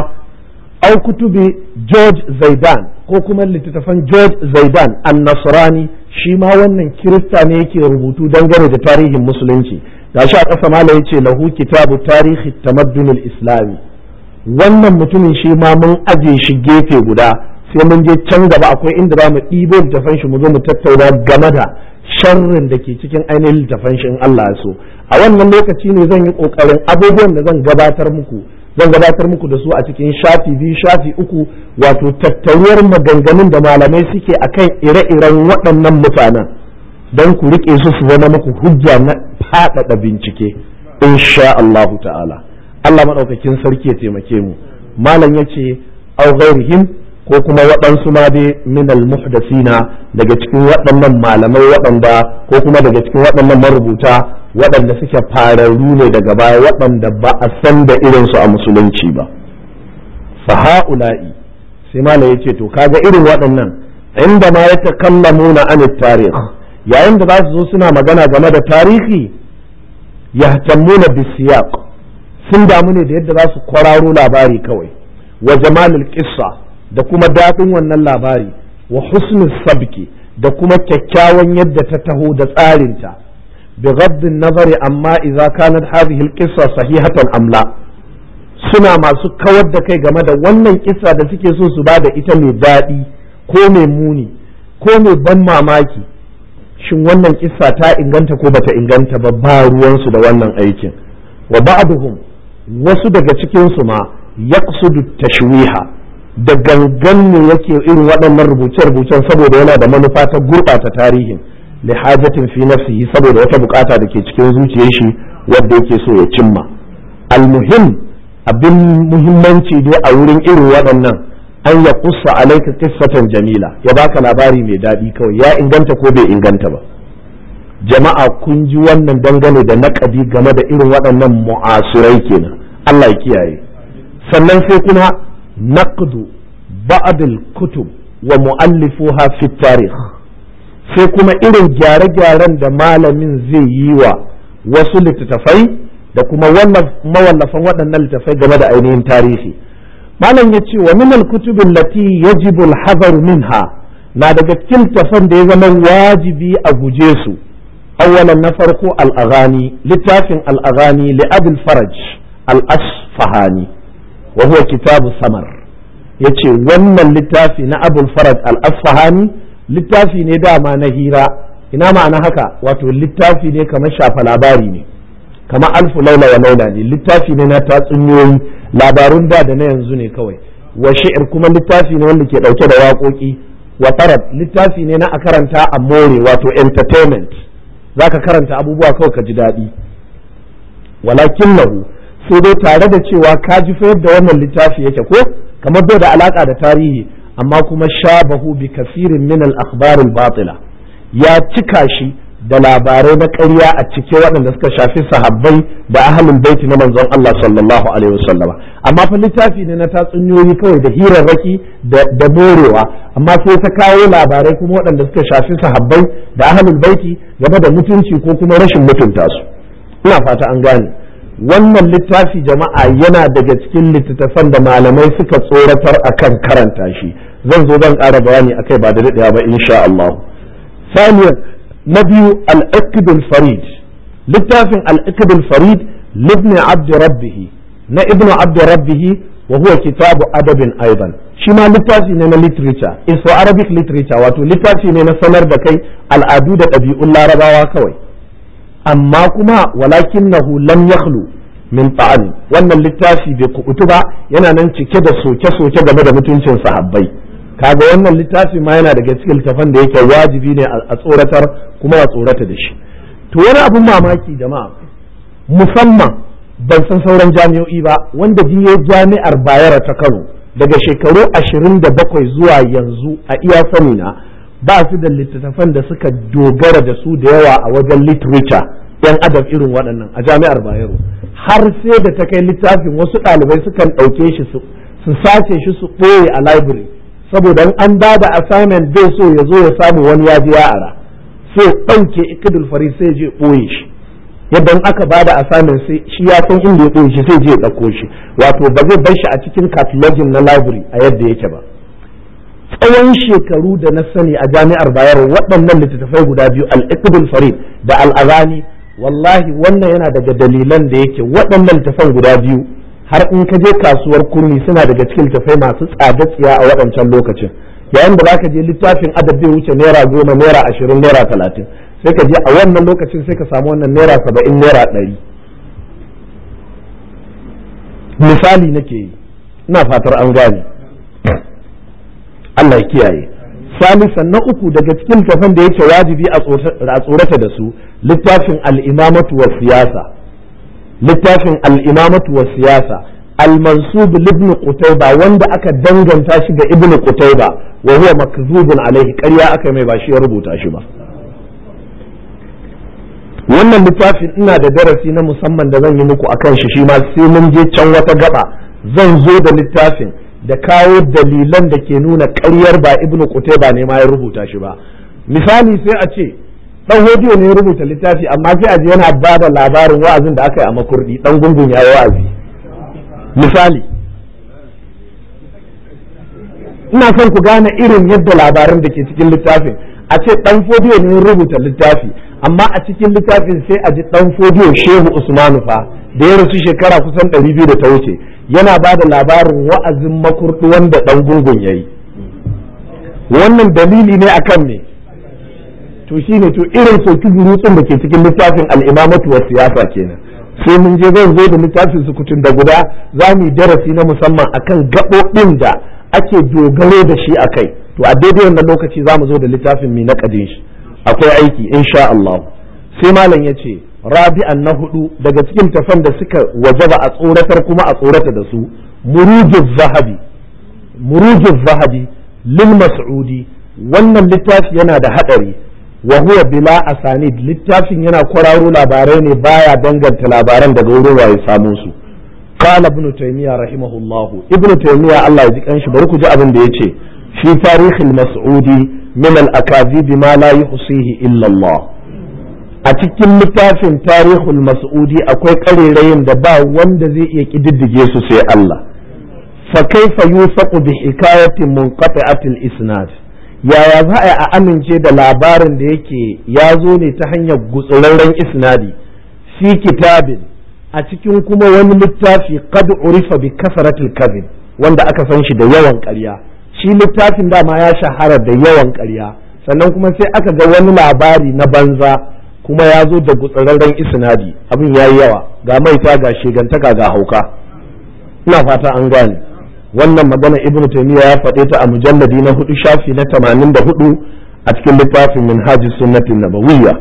au kutubi George Zaidan ko kuma littattafan George Zaidan an-Nasrani shi ma wannan kirista ne yake rubutu dangane da tarihin musulunci gashi a ƙasa mala yace lahu kitabu tarihi tamaddunul islami wannan mutumin shi ma mun aje shi gefe guda sai mun je can gaba akwai inda za mu ɗibo littafan shi mu zo mu tattauna game da sharrin da ke cikin ainihin littafan shi in Allah ya so a wannan lokaci ne zan yi ƙoƙarin abubuwan da zan gabatar muku zan gabatar muku da su a cikin shafi biyu shafi uku wato tattaruwar maganganun da malamai suke akan ire-iren waɗannan mutanen don ku riƙe su su zama muku hujja na faɗaɗa bincike insha Allahu ta'ala Allah maɗaukakin sarki ya taimake mu malam ya ce au ghairihim ko kuma waɗansu ma dai minal muhdasina daga cikin waɗannan malamai waɗanda ko kuma daga cikin waɗannan marubuta waɗanda suke fararru ne daga baya waɗanda ba a san da irinsu a musulunci ba fa ha'ula'i sai malam ya ce to kaga irin waɗannan inda ma ya takallamuna an tarikh yayin da za su zo suna magana game da tarihi yahtammuna bisiyaq sun damu ne da yadda za su kwararo labari kawai wa jamalul qissa da kuma daɗin wannan labari wa husnul sabki da kuma kyakkyawan yadda ta taho da tsarinta bi ghaddin nazari amma idza kanat hadhihi alqissa sahihatan am la suna masu kawar da kai game da wannan kissa da suke so su ba da ita mai daɗi ko mai muni ko mai ban mamaki shin wannan kissa ta inganta ko bata inganta ba ba ruwansu da wannan aikin wa ba'duhum wasu daga cikin su ma yaqsudu tashwiha da gangan ne yake irin waɗannan rubuce-rubucen saboda yana da manufa ta gurɓata tarihin li hajatin fi nafsihi saboda wata bukata da ke cikin zuciyar shi wadda yake so ya cimma almuhim abin muhimmanci dai a wurin irin waɗannan an ya kusa alaika kissatan jamila ya baka labari mai daɗi kawai ya inganta ko bai inganta ba jama'a kun ji wannan dangane da naƙadi game da irin waɗannan mu'asirai kenan Allah ya kiyaye sannan sai kuma naqdu ba'd kutub wa mu'allifuha fi tarikh sai kuma irin gyare-gyaren da malamin zai yi wa wasu littattafai da kuma mawallafan waɗannan littattafai game da ainihin tarihi malam ya ce wa minal kutubin lati yajibu al minha na daga cikin littattafan da ya zama wajibi a guje su awwalan na farko al-aghani littafin al-aghani li abul faraj al-asfahani wa huwa kitabu samar yace wannan littafi na abul faraj al-asfahani littafi ne dama na hira ina ma'ana haka wato littafi ne kamar shafa labari ne kamar alfu laila wa laila ne littafi ne na tatsuniyoyi labarun da da na yanzu ne kawai wa shi'ir kuma littafi ne wanda ke dauke da waƙoƙi wa tarab littafi ne na a karanta a more wato entertainment zaka karanta abubuwa kawai ka ji daɗi walakin lahu sai dai tare da cewa ka ji fa yadda wannan littafi yake ko kamar bai da alaka da tarihi amma kuma shabahu bi kasirin min al-akhbar al-batila ya cika shi da labarai na ƙarya a cike waɗanda suka shafi sahabbai da ahlul baiti na manzon Allah sallallahu alaihi wasallama amma fa littafi ne na tatsuniyoyi kawai da hirarraki da morewa amma sai ta kawo labarai kuma waɗanda suka shafi sahabbai da ahlul baiti game da mutunci ko kuma rashin mutunta su ina fata an gane wannan littafi jama'a yana daga cikin littattafan da malamai suka tsoratar akan karanta shi zan zo zan ƙara bayani akai ba da daɗewa ba insha Allah ثانيا نبي الأكد الفريد littafin الأكد الفريد لابن عبد ربه na ابن عبد ربه وهو كتاب أدب أيضا shi ma littafi ne na literature is for Arabic literature wato littafi ne na sanar da kai al'adu da ɗabi'un larabawa kawai amma kuma walakinahu lam yakhlu min ta'an wannan littafi bai kubutu ba yana nan cike da soke-soke game da mutuncin sahabbai kaga wannan littafi ma yana daga cikin littafan da yake wajibi ne a tsoratar kuma a tsorata da shi to wani abun mamaki jama'a musamman ban san sauran jami'o'i ba wanda biye jami'ar bayero ta kano daga shekaru ashirin da bakwai zuwa yanzu a iya sani na ba su da littattafan da suka dogara da su da yawa a wajen literature yan adab irin waɗannan a jami'ar bayero har sai da ta kai littafin wasu ɗalibai sukan ɗauke shi su sace shi su ɓoye a library saboda an ba da assignment bai so ya zo ya samu wani ya ji ara sai ɗauke ikidul fari sai je ɓoye shi yadda aka ba da assignment sai shi ya san inda ya ɓoye shi sai je ya ɗauko shi wato ba zai bar shi a cikin catalogin na library a yadda yake ba tsawon shekaru da na sani a jami'ar bayero waɗannan littattafai guda biyu al-iqdul farid da al-azani wallahi wannan yana daga dalilan da yake waɗannan littattafan guda biyu har in ka je kasuwar kurmi suna daga cikin littattafai masu tsada tsiya a waɗancan lokacin yayin da zaka je littafin adab bai wuce naira goma naira ashirin naira talatin sai ka je a wannan lokacin sai ka samu wannan naira saba'in naira ɗari misali nake yi ina fatar an gane Allah ya kiyaye salisan na uku daga cikin littafan da yake wajibi a tsorata da su littafin al'imamatu wa siyasa littafin al'imamatu wa siyasa al-mansub ibn qutayba wanda aka danganta shi ga ibn qutayba wa huwa makzubun alaihi ƙarya aka mai ba shi ya rubuta shi ba wannan littafin ina da darasi na musamman da zan yi muku akan shi shi ma sai mun je can wata gaba zan zo da littafin da kawo dalilan da ke nuna ƙaryar ba ibnu qutayba ne ma ya rubuta shi ba misali sai a ce dan hodiyo ne ya rubuta littafi amma sai a je yana ba da labarin wa'azin da aka yi a makurdi dan gungun ya yi wa'azi misali ina son ku gane irin yadda labaran da ke cikin littafin a ce dan fodiyo ne ya rubuta littafi amma a cikin littafin sai a ji dan fodiyo shehu usmanu fa da ya rasu shekara kusan ɗari biyu da ta wuce yana ba da labarin wa'azin makurdi wanda ɗan gungun ya yi wannan dalili ne akan me to shine to irin soki burutsun da ke cikin littafin al'imamatu wa siyasa kenan sai mun je zan zo da littafin sukutun da guda za mu yi darasi na musamman akan gaɓoɓin da ake dogaro da shi a kai to a daidai wannan lokaci za mu zo da littafin mai naƙadin shi akwai aiki insha Allah sai malam ya ce rabi'an na hudu daga cikin tafan da suka wajaba a tsoratar kuma a tsorata da su murujin zahabi murujin zahabi lil mas'udi wannan littafi yana da hadari wa huwa bila asanid littafin yana kwararo labarai ne baya danganta labaran daga wurin waye samu su قال ابن تيمية رحمه الله ابن تيمية الله يجيك أنش بروك جاء ابن ديتي في تاريخ المسعودي من الأكاذيب ما لا يحصيه إلا الله أتكلم متافن تاريخ المسعودي أكوي قليلين دبا وند زي يكدد جيسو سي الله فكيف يوثق بحكاية منقطعة الإسناد يا يا za a amince da labarin da yake ya zo ne ta hanyar gutsurarren isnadi fi kitabin a cikin kuma wani littafi qad urifa bi kasaratil kadhib wanda aka san shi da yawan ƙarya shi littafin dama ya shahara da yawan ƙarya sannan kuma sai aka ga wani labari na banza kuma ya zo da gutsararren isnadi abin yayi yawa ga maita ga shegantaka ga hauka ina fata an gane wannan magana ibnu taymiya ya faɗe ta a mujalladi na hudu shafi na 84 a cikin littafin minhajus sunnatin nabawiyya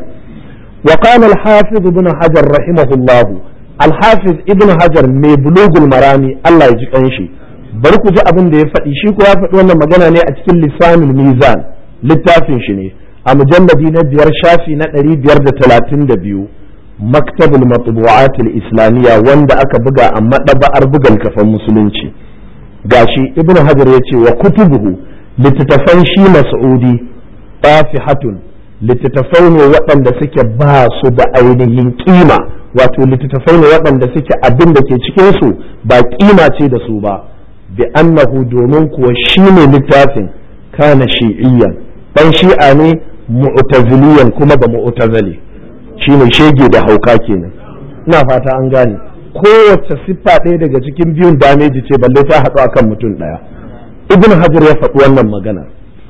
وقال الحافظ ابن حجر رحمه الله alhafiz ibn hajar mai bulugul marami Allah ya ji kanshi bari ku ji abin da ya faɗi shi ko ya faɗi wannan magana ne a cikin lisanul mizan littafin shi ne a mujalladi na biyar shafi na ɗari biyar da talatin da biyu maktabul matbu'atul islamiyya wanda aka buga a maɗaba'ar bugan kafan musulunci gashi ibn hajar ya ce wa kutubuhu littattafan shi mas'udi tafihatun littattafai ne waɗanda suke ba su da ainihin kima wato littattafai ne waɗanda suke abin da ke cikinsu ba kima ce da su ba bi annahu domin kuwa shi ne littafin kana shi'iyyan dan shi'a ne mu'taziliyan kuma ba mu'tazili shi ne shege da hauka kenan ina fata an gane kowace siffa ɗaya daga cikin biyun dameji ce balle ta haɗu akan mutum ɗaya ibn hajar ya faɗi wannan magana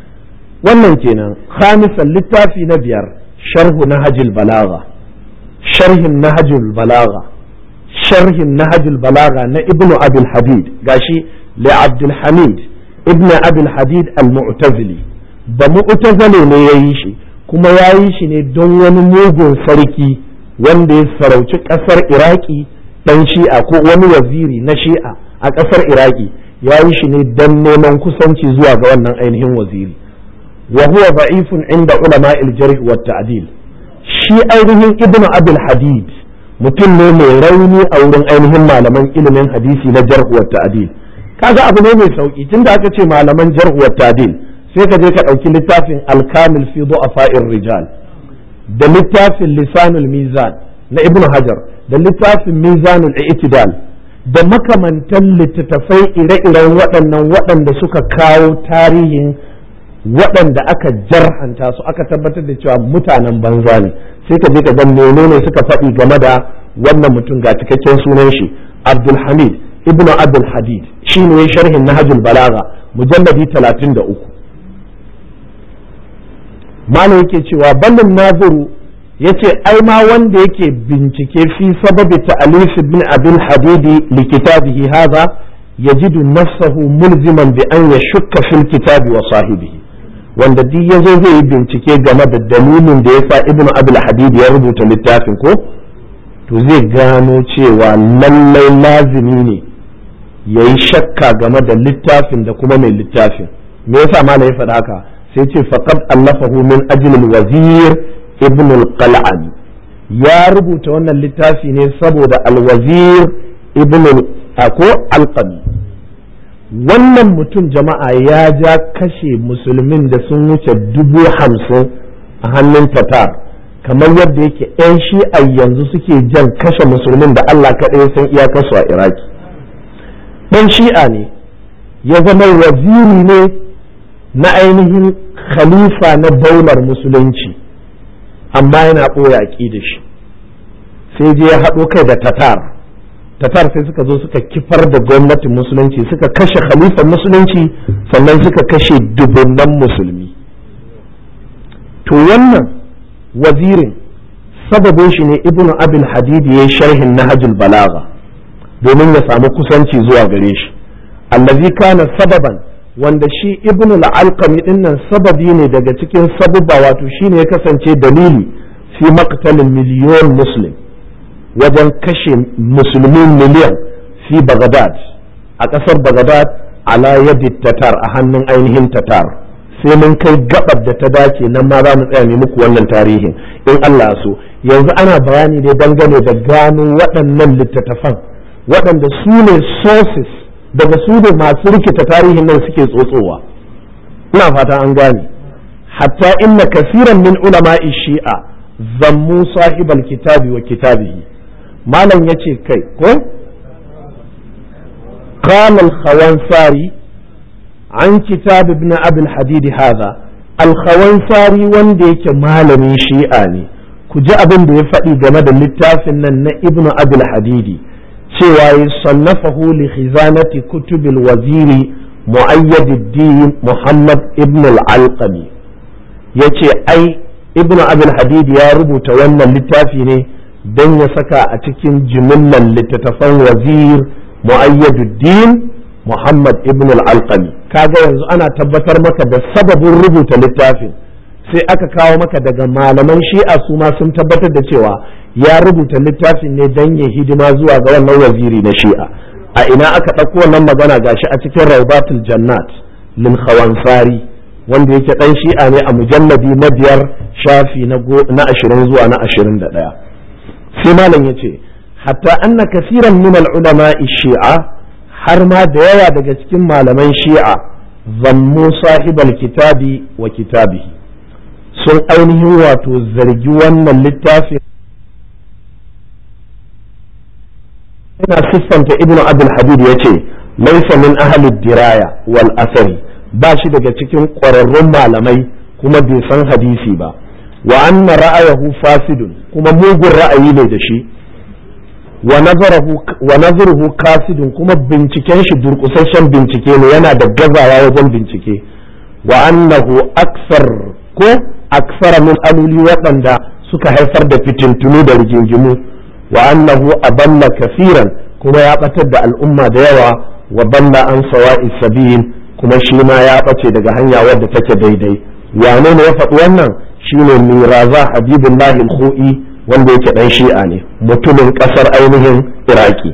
wannan kenan khamisan littafi na biyar sharhu nahjul balagha sharhin nahjul balagha sharhin nahjul balagha na ibnu abul hadid gashi li abdul hamid ibnu abul hadid al-mu'tazili da mu'tazili ne yayi shi kuma yayi shi ne don wani mugun sarki wanda ya sarauci kasar iraki dan shi'a ko wani waziri na shi'a a kasar iraki yayi shi ne don neman kusanci zuwa ga wannan ainihin waziri وهو ضعيف عند علماء الجرح والتعديل shi ainihin ibnu abul hadid mutum ne mai rauni a wurin ainihin malaman ilimin hadisi na jarh wa ta'dil kaga abu ne mai sauki tunda aka ce malaman jarh wa ta'dil sai ka je ka dauki littafin al-kamil fi du'afa'ir rijal da littafin lisanul mizan na ibnu hajar da littafin mizanul i'tidal da makamantan littattafai ire-iren waɗannan waɗanda suka kawo tarihin waɗanda aka jarhanta su aka tabbatar da cewa mutanen banza ne sai ka je ka ga menene suka faɗi game da wannan mutum ga cikakken sunan shi Abdulhamid ibn Abdul Hadid shi ne sharhin Nahjul Balagha mujalladi 33 malam yake cewa ballin naziru yace ai ma wanda yake bincike fi sababi ta'alif ibn Abdul Hadid li kitabihi hadha yajidu nafsahu mulziman bi an yashukka fil kitabi wa sahibihi wanda duk ya zo zai yi bincike game da dalilin da ya sa ibn abul hadid ya rubuta littafin ko to zai gano cewa lallai lazimi ne ya yi shakka game da littafin da kuma mai littafin me yasa malam ya faɗa haka sai ce faqad allafahu min ajli wazir ibn al-qal'ani ya rubuta wannan littafi ne saboda al-wazir ibn ko al-qami wannan mutum jama'a ya ja kashe musulmin da sun wuce dubu hamsin a hannun tatar kamar yadda yake 'yan shi'a yanzu suke jan kashe musulmin da Allah kaɗai san iyakarsu a iraki ɗan shi'a ne ya zama waziri ne na ainihin khalifa na daular musulunci amma yana ɓoye aƙi da shi sai je ya haɗo kai da tatar tatar sai suka zo suka kifar da gwamnatin musulunci suka kashe khalifan musulunci sannan suka kashe dubunnan musulmi to wannan wazirin sababin shi ne ibn abil hadidi ya sharhin nahajul balaga domin ya samu kusanci zuwa gare shi allazi kana sababan wanda shi ibn al-alqami dinnan sababi ne daga cikin sabubba wato shine ya kasance dalili fi maqtalin miliyon muslim wajen kashe musulmi miliyan fi Baghdad a ƙasar Baghdad ala yadi tatar a hannun ainihin tatar sai mun kai gabar da ta dace nan ma za mu tsaya ne muku wannan tarihin in Allah so yanzu ana bayani ne dangane da gano waɗannan littattafan waɗanda su ne sources daga su ne masu rikita tarihin nan suke tsotsowa ina fata an gane hatta inna kasiran min ulama'i shi'a zammu sahibal kitabi wa kitabihi malam ya ce kai ko قال الخوانساري عن كتاب ابن أبي الحديد هذا الخوانساري wanda yake malamin shi'a ne ku ji abin da ya faɗi game da littafin nan na ibn abul hadidi cewa ya sannafahu li khizanati kutubil waziri mu'ayyad muhammad ibn al-alqami yace ai ibn abul hadidi ya rubuta wannan littafi ne don ya saka a cikin jimillar littattafan wazir mu'ayyaduddin muhammad ibn al-alqami kaga yanzu ana tabbatar maka da sababin rubuta littafin sai aka kawo maka daga malaman shi'a su ma sun tabbatar da cewa ya rubuta littafin ne don ya hidima zuwa ga wannan waziri na shi'a a ina aka ɗauko wannan magana gashi a cikin raubatul jannat lil khawansari wanda yake ɗan shi'a ne a mujalladi na biyar shafi na ashirin zuwa na ashirin da ɗaya sai malam ya ce hatta anna kasiran min ulama shi'a har ma da yawa daga cikin malaman shi'a zammu sahibal kitabi wa kitabihi sun ainihin wato zargi wannan littafin yana siffanta ibnu abul hadid ya ce laisa min ahli diraya wal asari ba shi daga cikin ƙwararrun malamai kuma bai san hadisi ba wa anna ra'ayahu fasidun kuma mugun ra'ayi ne da shi wa nazaruhu kasidun kuma binciken shi durkusasshen bincike ne yana da gazawa wajen bincike wa annahu aksar ko aksara min aluli waɗanda suka haifar da fitintunu da rigingimu wa annahu aballa kafiran kuma ya batar da al'umma da yawa wa balla an sawa'i sabil kuma shi ma ya bace daga hanya wadda take daidai wane ne ya faɗi wannan shine miraza habibullahi al-khu'i wanda yake dan shi'a ne mutumin kasar ainihin iraki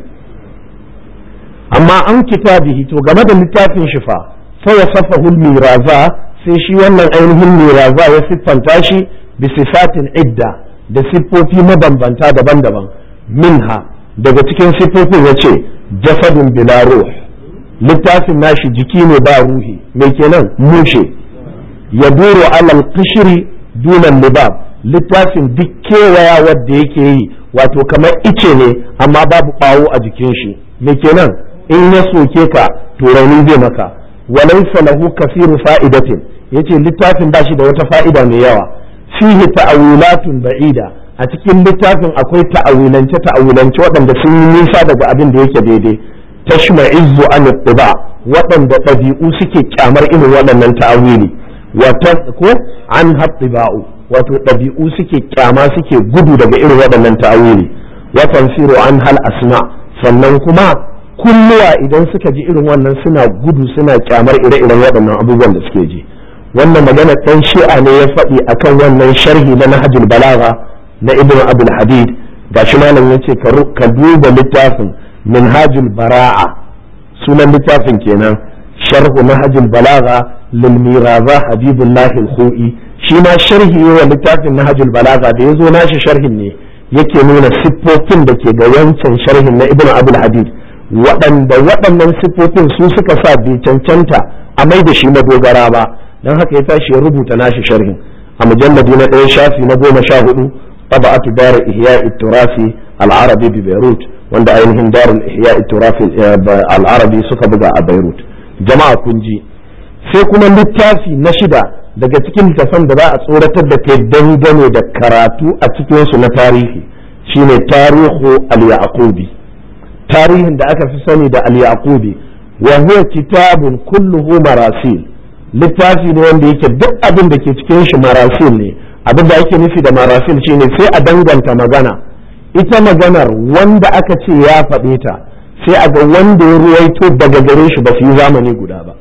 amma an kitabihi to game da littafin shi fa sai ya safahu miraza sai shi wannan ainihin miraza ya siffanta shi bi sifatin idda da siffofi mabambanta daban-daban minha daga cikin siffofin ya ce jasadun bila ruh littafin nashi jiki ne ba ruhi mai kenan mushe ya duro alal kishiri dunan libab littafin duk kewaya wadda yake yi wato kamar ice ne amma babu ɓawo a jikin shi me kenan in ya soke ka to rauni zai maka walaysa lahu kasiru fa'idatin yace littafin bashi da wata fa'ida mai yawa fihi ta'awilatun ba'ida a cikin littafin akwai ta'awilance ta'awilance waɗanda sun yi nisa daga abin da yake daidai tashma'izzu an ittiba waɗanda ɗabi'u suke kyamar irin waɗannan ta'awili ko an haɗiba'u wato ɗabi'u suke kyama suke gudu daga irin waɗannan ta'awili wa tanfiru an hal asma sannan kuma kulluwa idan suka ji irin wannan suna gudu suna kyamar ire-iren waɗannan abubuwan da suke ji wannan magana ɗan shi'a ne ya faɗi akan wannan sharhi na nahjul balagha na ibnu abul hadid gashi malam yace ka duba littafin minhajul bara'a sunan littafin kenan sharhu nahjul balagha lil miraza habibullah al-khu'i shi ma sharhi wa littafin nahjul balagha da yazo nashi sharhin ne yake nuna siffofin da ke ga wancan sharhin na ibnu abul hadid waɗanda waɗannan siffofin su suka sa bai cancanta a mai da shi madogara ba don haka ya tashi ya rubuta nashi sharhin a mujalladi na ɗaya shafi na goma sha hudu taba'atu dar ihya turasi al-arabi bi beirut wanda ainihin darul ihya turasi al-arabi suka buga a beirut jama'a kun ji sai kuma littafi na shida daga cikin littafan da za a tsoratar da kai dangane da karatu a cikinsu na tarihi shine tarihu al-yaqubi tarihin da aka fi sani da al-yaqubi wa huwa kitabun kulluhu marasil littafi ne wanda yake duk abin da ke cikin shi marasil ne abin da ake nufi da marasil shine sai a danganta magana ita maganar wanda aka ce ya faɗe ta sai a ga wanda ya ruwaito daga gare shi ba su yi zamani guda ba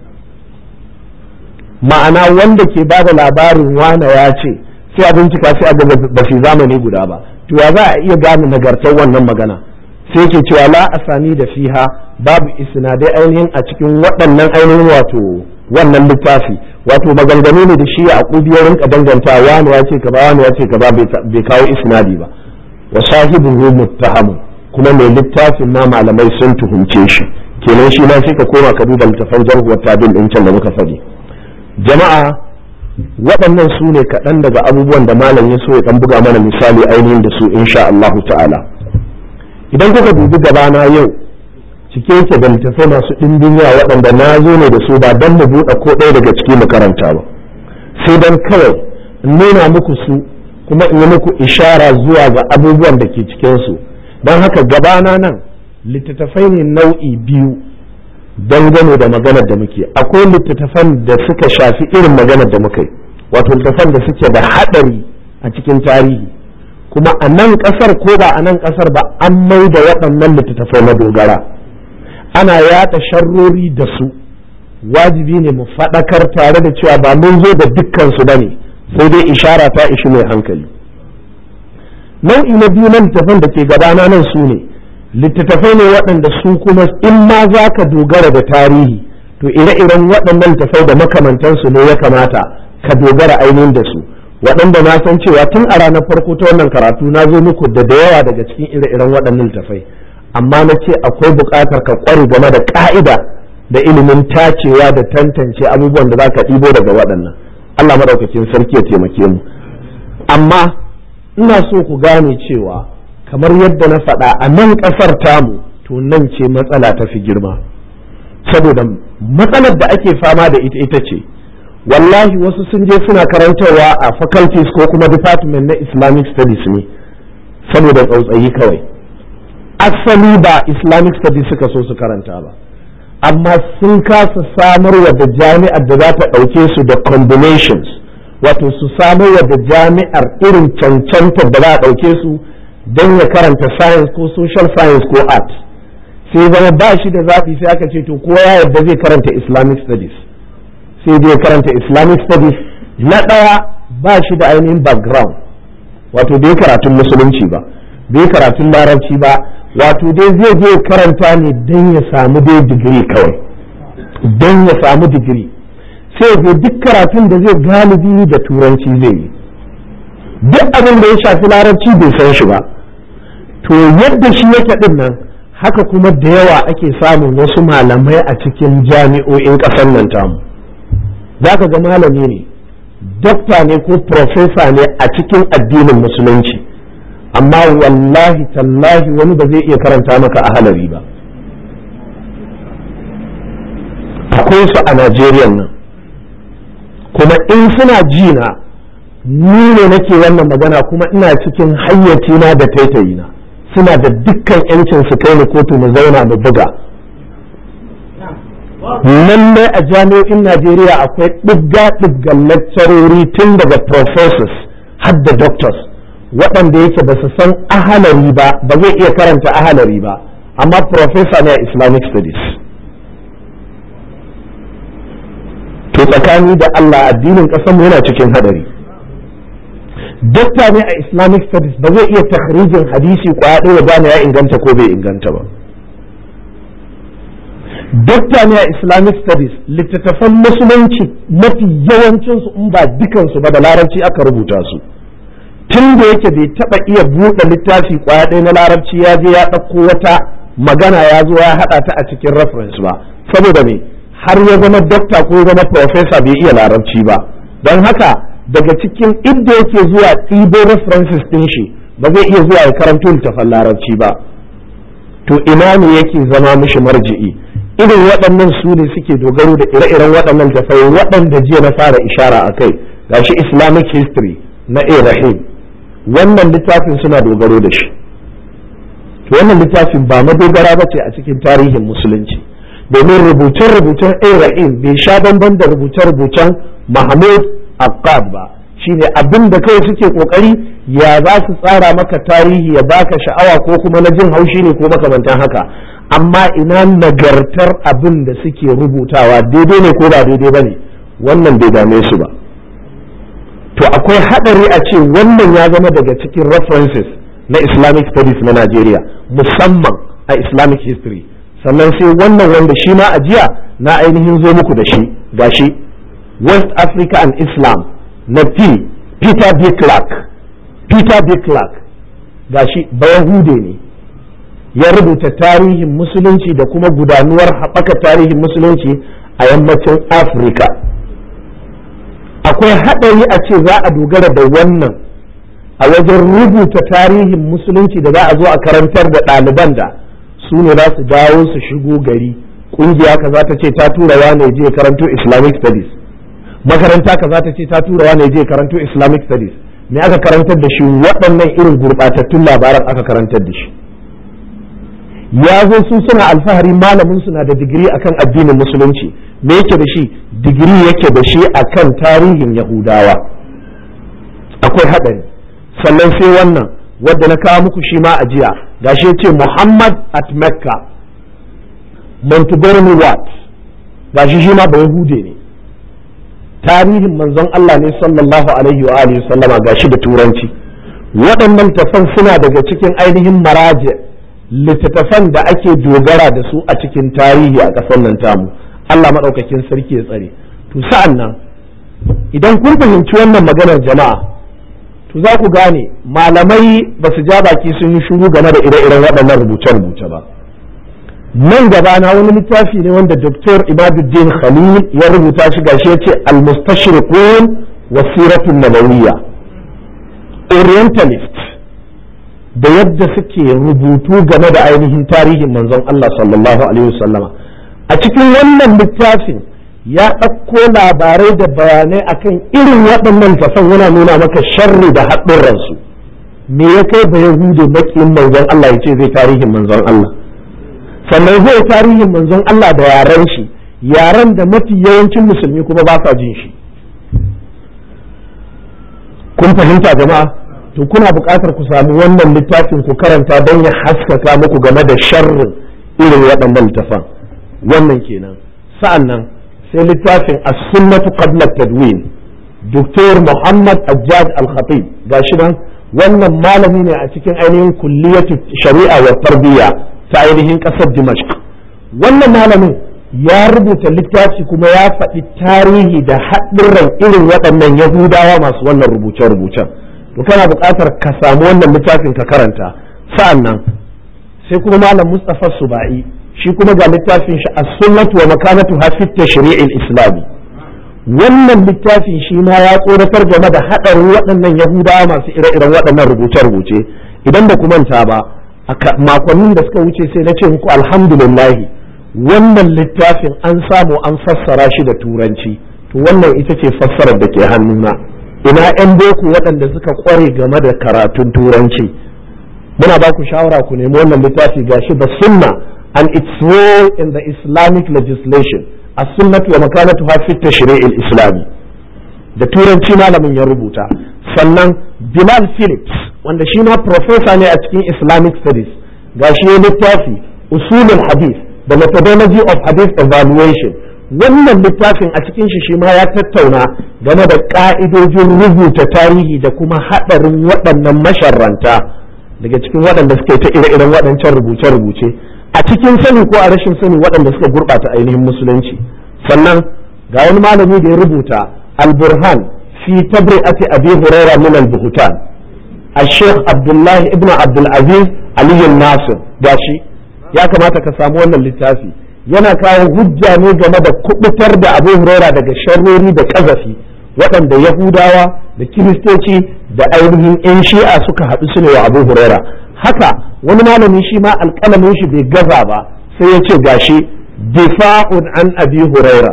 ma'ana wanda ke ba da labarin wane ya ce sai a bincika sai a ga ba su yi zamani guda ba to ya za a iya gane nagartar wannan magana sai ke cewa la asani da fiha babu isnadai ainihin a cikin waɗannan ainihin wato wannan littafi wato maganganu ne da shi a ya rinka danganta wani ya ce kaza wani ya ce kaza bai kawo isnadi ba wa sahibuhu muttahamun kuma mai littafin ma malamai sun tuhumce shi kenan shi ma sai ka koma ka duba littafan jarhu wa tabil din can da muka faɗi jama'a waɗannan su ne kaɗan daga abubuwan da malam ya so ya ɗan buga mana misali ainihin da su insha Allahu ta'ala idan kuka dubi gabana yau cike yake da littafai masu ɗimbin yawa waɗanda na zo ne da su ba don mu buɗe ko ɗaya daga ciki mu karanta ba sai don kawai in nuna muku su kuma in yi muku ishara zuwa ga abubuwan da ke cikinsu don haka gabana nan littattafai ne nau'i biyu dangane da maganar da muke akwai littattafan da suka shafi irin maganar da muka yi wato littattafan da suke da haɗari a cikin tarihi kuma a nan ƙasar ko ba a nan ƙasar ba an mai da waɗannan littattafai na dogara ana yaɗa sharrori da su wajibi ne mu faɗakar tare da cewa ba mun zo da dukkansu ba ne sai dai ishara ta ishi mai hankali nau'i na biyu na littattafan da ke gabana nan su ne littattafai ne waɗanda su kuma in ma za ka dogara da tarihi to ire-iren waɗannan littattafai da makamantansu ne ya kamata ka dogara ainihin da su waɗanda na san cewa tun a ranar farko ta wannan karatu na zo muku da da yawa daga cikin ire-iren waɗannan littattafai amma na ce akwai buƙatar ka ƙware game da ƙa'ida da ilimin tacewa da tantance abubuwan da za ka ɗibo daga waɗannan Allah maɗaukakin sarki ya taimake mu amma ina so ku gane cewa kamar yadda na faɗa a nan ƙasar tamu to nan ce matsala ta fi girma saboda matsalar da ake fama da ita ita ce wallahi wasu sun je suna karantarwa a faculties ko kuma department na islamic studies ne saboda tsautsayi kawai asali ba islamic studies suka so su karanta ba amma sun kasa samarwa da jami'ar da za ta ɗauke su da combinations wato su samarwa da jami'ar irin cancantar da za a ɗauke su don ya karanta science ko social science ko art sai zama ba shi da zaɓi sai aka ce to kowa ya yarda zai karanta islamic studies sai dai karanta islamic studies na ɗaya ba shi da ainihin background wato bai karatun musulunci ba bai karatun larabci ba wato dai zai je karanta ne don ya samu dai digiri kawai don ya samu digiri sai ya duk karatun da zai galibi da turanci zai yi duk abin da ya shafi larabci bai san shi ba to yadda shi yake din nan haka kuma da yawa ake samun wasu malamai a cikin jami'o'in ƙasar nan tamu za ka ga malami ne dokta ne ko profesa ne a cikin addinin musulunci amma wallahi tallahi wani ba zai iya karanta maka a halari ba akwai su a najeriya nan kuma in suna jina ni ne nake wannan magana kuma ina cikin hayyacina da taitayina suna da dukkan yancin su kai ni kotu mu zauna mu buga lallai a jami'o'in najeriya akwai ɗigga ɗiggan lecturori tun daga professors har da doctors waɗanda yake ba su san ahalari ba ba zai iya karanta ahalari ba amma professor ne a islamic studies to tsakani da allah addinin ƙasarmu yana cikin hadari dokta ne a islamic studies ba zai iya takhrijin hadisi kwaya ɗaya gane ya inganta ko bai inganta ba dokta ne a islamic studies littattafan musulunci mafi yawancinsu in ba dukansu ba da larabci aka rubuta su tun da yake bai taba iya buɗe littafi kwaya ɗaya na larabci ya je ya ɗauko wata magana ya zo ya haɗa ta a cikin reference ba saboda me har ya zama dokta ko ya zama professor bai iya larabci ba don haka daga cikin inda yake zuwa ɗibo references ɗin shi ba zai iya zuwa ya karanto littafan larabci ba to ina ne yake zama mishi marji'i irin waɗannan su ne suke dogaro da ire-iren waɗannan tafai waɗanda jiya na fara ishara a kai gashi islamic history na a rahim wannan littafin suna dogaro da shi to wannan littafin ba madogara ba ce a cikin tarihin musulunci domin rubuce-rubucen Ibrahim bai sha bamban da rubuce-rubucen Mahmud Akkad ba shine abin da kawai suke kokari ya za su tsara maka tarihi ya baka sha'awa ko kuma na jin haushi ne ko makamantan haka amma ina nagartar abin da suke rubutawa daidai ne ko ba daidai ba ne wannan bai dame su ba to akwai haɗari a ce wannan ya zama daga cikin references na islamic studies na Najeriya musamman a islamic history sannan sai wannan wanda shi ma ajiya na ainihin zo muku da shi gashi west africa and islam na p peter b clark peter b clark gashi bayahude ne ya rubuta tarihin musulunci da kuma gudanuwar haɓaka tarihin musulunci a yammacin afirka akwai haɗari a ce za a dogara da wannan a wajen rubuta tarihin musulunci da za a zo a karantar da ɗaliban da su ne za su dawo su shigo gari ƙungiya kaza ta ce ta tura wane je karanto islamic studies makaranta kaza ta ce ta tura wane je karanto islamic studies me aka karantar da shi waɗannan irin gurɓatattun labaran aka karantar da shi ya zo su suna alfahari malamin suna da digiri akan addinin musulunci me yake da shi digiri yake da shi akan tarihin yahudawa akwai haɗari sannan sai wannan wadda na kawo muku shi ma a jiya gashi ce muhammad at mecca montgomery watt gashi shi ma yahude ne tarihin manzon Allah ne sallallahu alaihi wa alihi sallama gashi da turanci waɗannan tafan suna daga cikin ainihin maraje littattafan da ake dogara da su a cikin tarihi a ƙasar nan tamu Allah maɗaukakin sarki ya tsare to sa'an nan idan kun fahimci wannan maganar jama'a to za ku gane malamai ba su ja baki sun yi shuru game da ire-iren waɗannan rubuce-rubuce ba nan gaba na wani littafi ne wanda Dr. Ibaduddin Khalil ya rubuta shi gashi ya ce al-mustashriqun wa siratun nabawiyya orientalist da yadda suke rubutu game da ainihin tarihin manzon Allah sallallahu alaihi wasallama a cikin wannan littafin ya ɗauko labarai da bayanai akan irin waɗannan tafan yana nuna maka sharri da haɗurransu me ya kai ba yahudu maƙin manzon Allah ya ce zai tarihin manzon Allah sannan zai tarihin manzon Allah da yaren shi yaren da mafi yawancin musulmi kuma ba sa jin shi kun fahimta jama'a to kuna buƙatar ku sami wannan littafin ku karanta don ya haskaka muku game da sharrin irin waɗannan littafan wannan kenan sa'an nan sai littafin as-sunnatu qabla tadwin Dr. Muhammad Ajad Al-Khatib gashi nan wannan malami ne a cikin ainihin kulliyatu shari'a wa tarbiyya ta ainihin ƙasar Dimashq wannan malamin ya rubuta littafi kuma ya faɗi tarihi da haɗurran irin waɗannan Yahudawa masu wannan rubuce-rubucen to kana buƙatar ka samu wannan littafin ka karanta sa'an nan sai kuma malam Mustapha Subai shi kuma ga littafin shi as-sunnatu wa makanatu fi tashri'il islami wannan littafin shi ma ya tsoratar game da haɗarin waɗannan Yahudawa masu ire-iren waɗannan rubuce-rubuce idan ba ku manta ba makonnin da suka wuce sai na ce muku alhamdulillah wannan littafin an samu an fassara shi da turanci to wannan ita ce fassarar da ke hannuna ina 'yan boko waɗanda suka kware game da karatun turanci muna ba ku shawara ku nemi wannan littafi gashi da sunna and its role in the islamic legislation as sunnatu wa makanatu fi tashri'il islami da turanci malamin ya rubuta sannan bilal phillips wanda shi ma professor ne a cikin islamic studies gashi ya littafi usulul hadith da methodology of hadith evaluation wannan littafin a cikin shi shi ma ya tattauna game da ka'idojin rubuta tarihi da kuma haɗarin waɗannan masharranta daga cikin waɗanda suka yi ta ire-iren waɗancan rubuce-rubuce a cikin sani ko a rashin sani waɗanda suka gurɓata ainihin musulunci sannan ga wani malami da ya rubuta al-burhan fi tabri'ati abi huraira min al-buhtan الشيخ عبد الله ابن عبد العزيز علي الناصر gashi ya kamata ka samu wannan littafi yana kawo hujja ne game da kubutar da abu huraira daga sharrori da kazafi waɗanda yahudawa da kiristoci da ainihin 'yan shi'a suka haɗu su ne wa abu huraira haka wani malami shi ma alƙalamin shi bai gaza ba sai ya ce gashi difa'un an abi huraira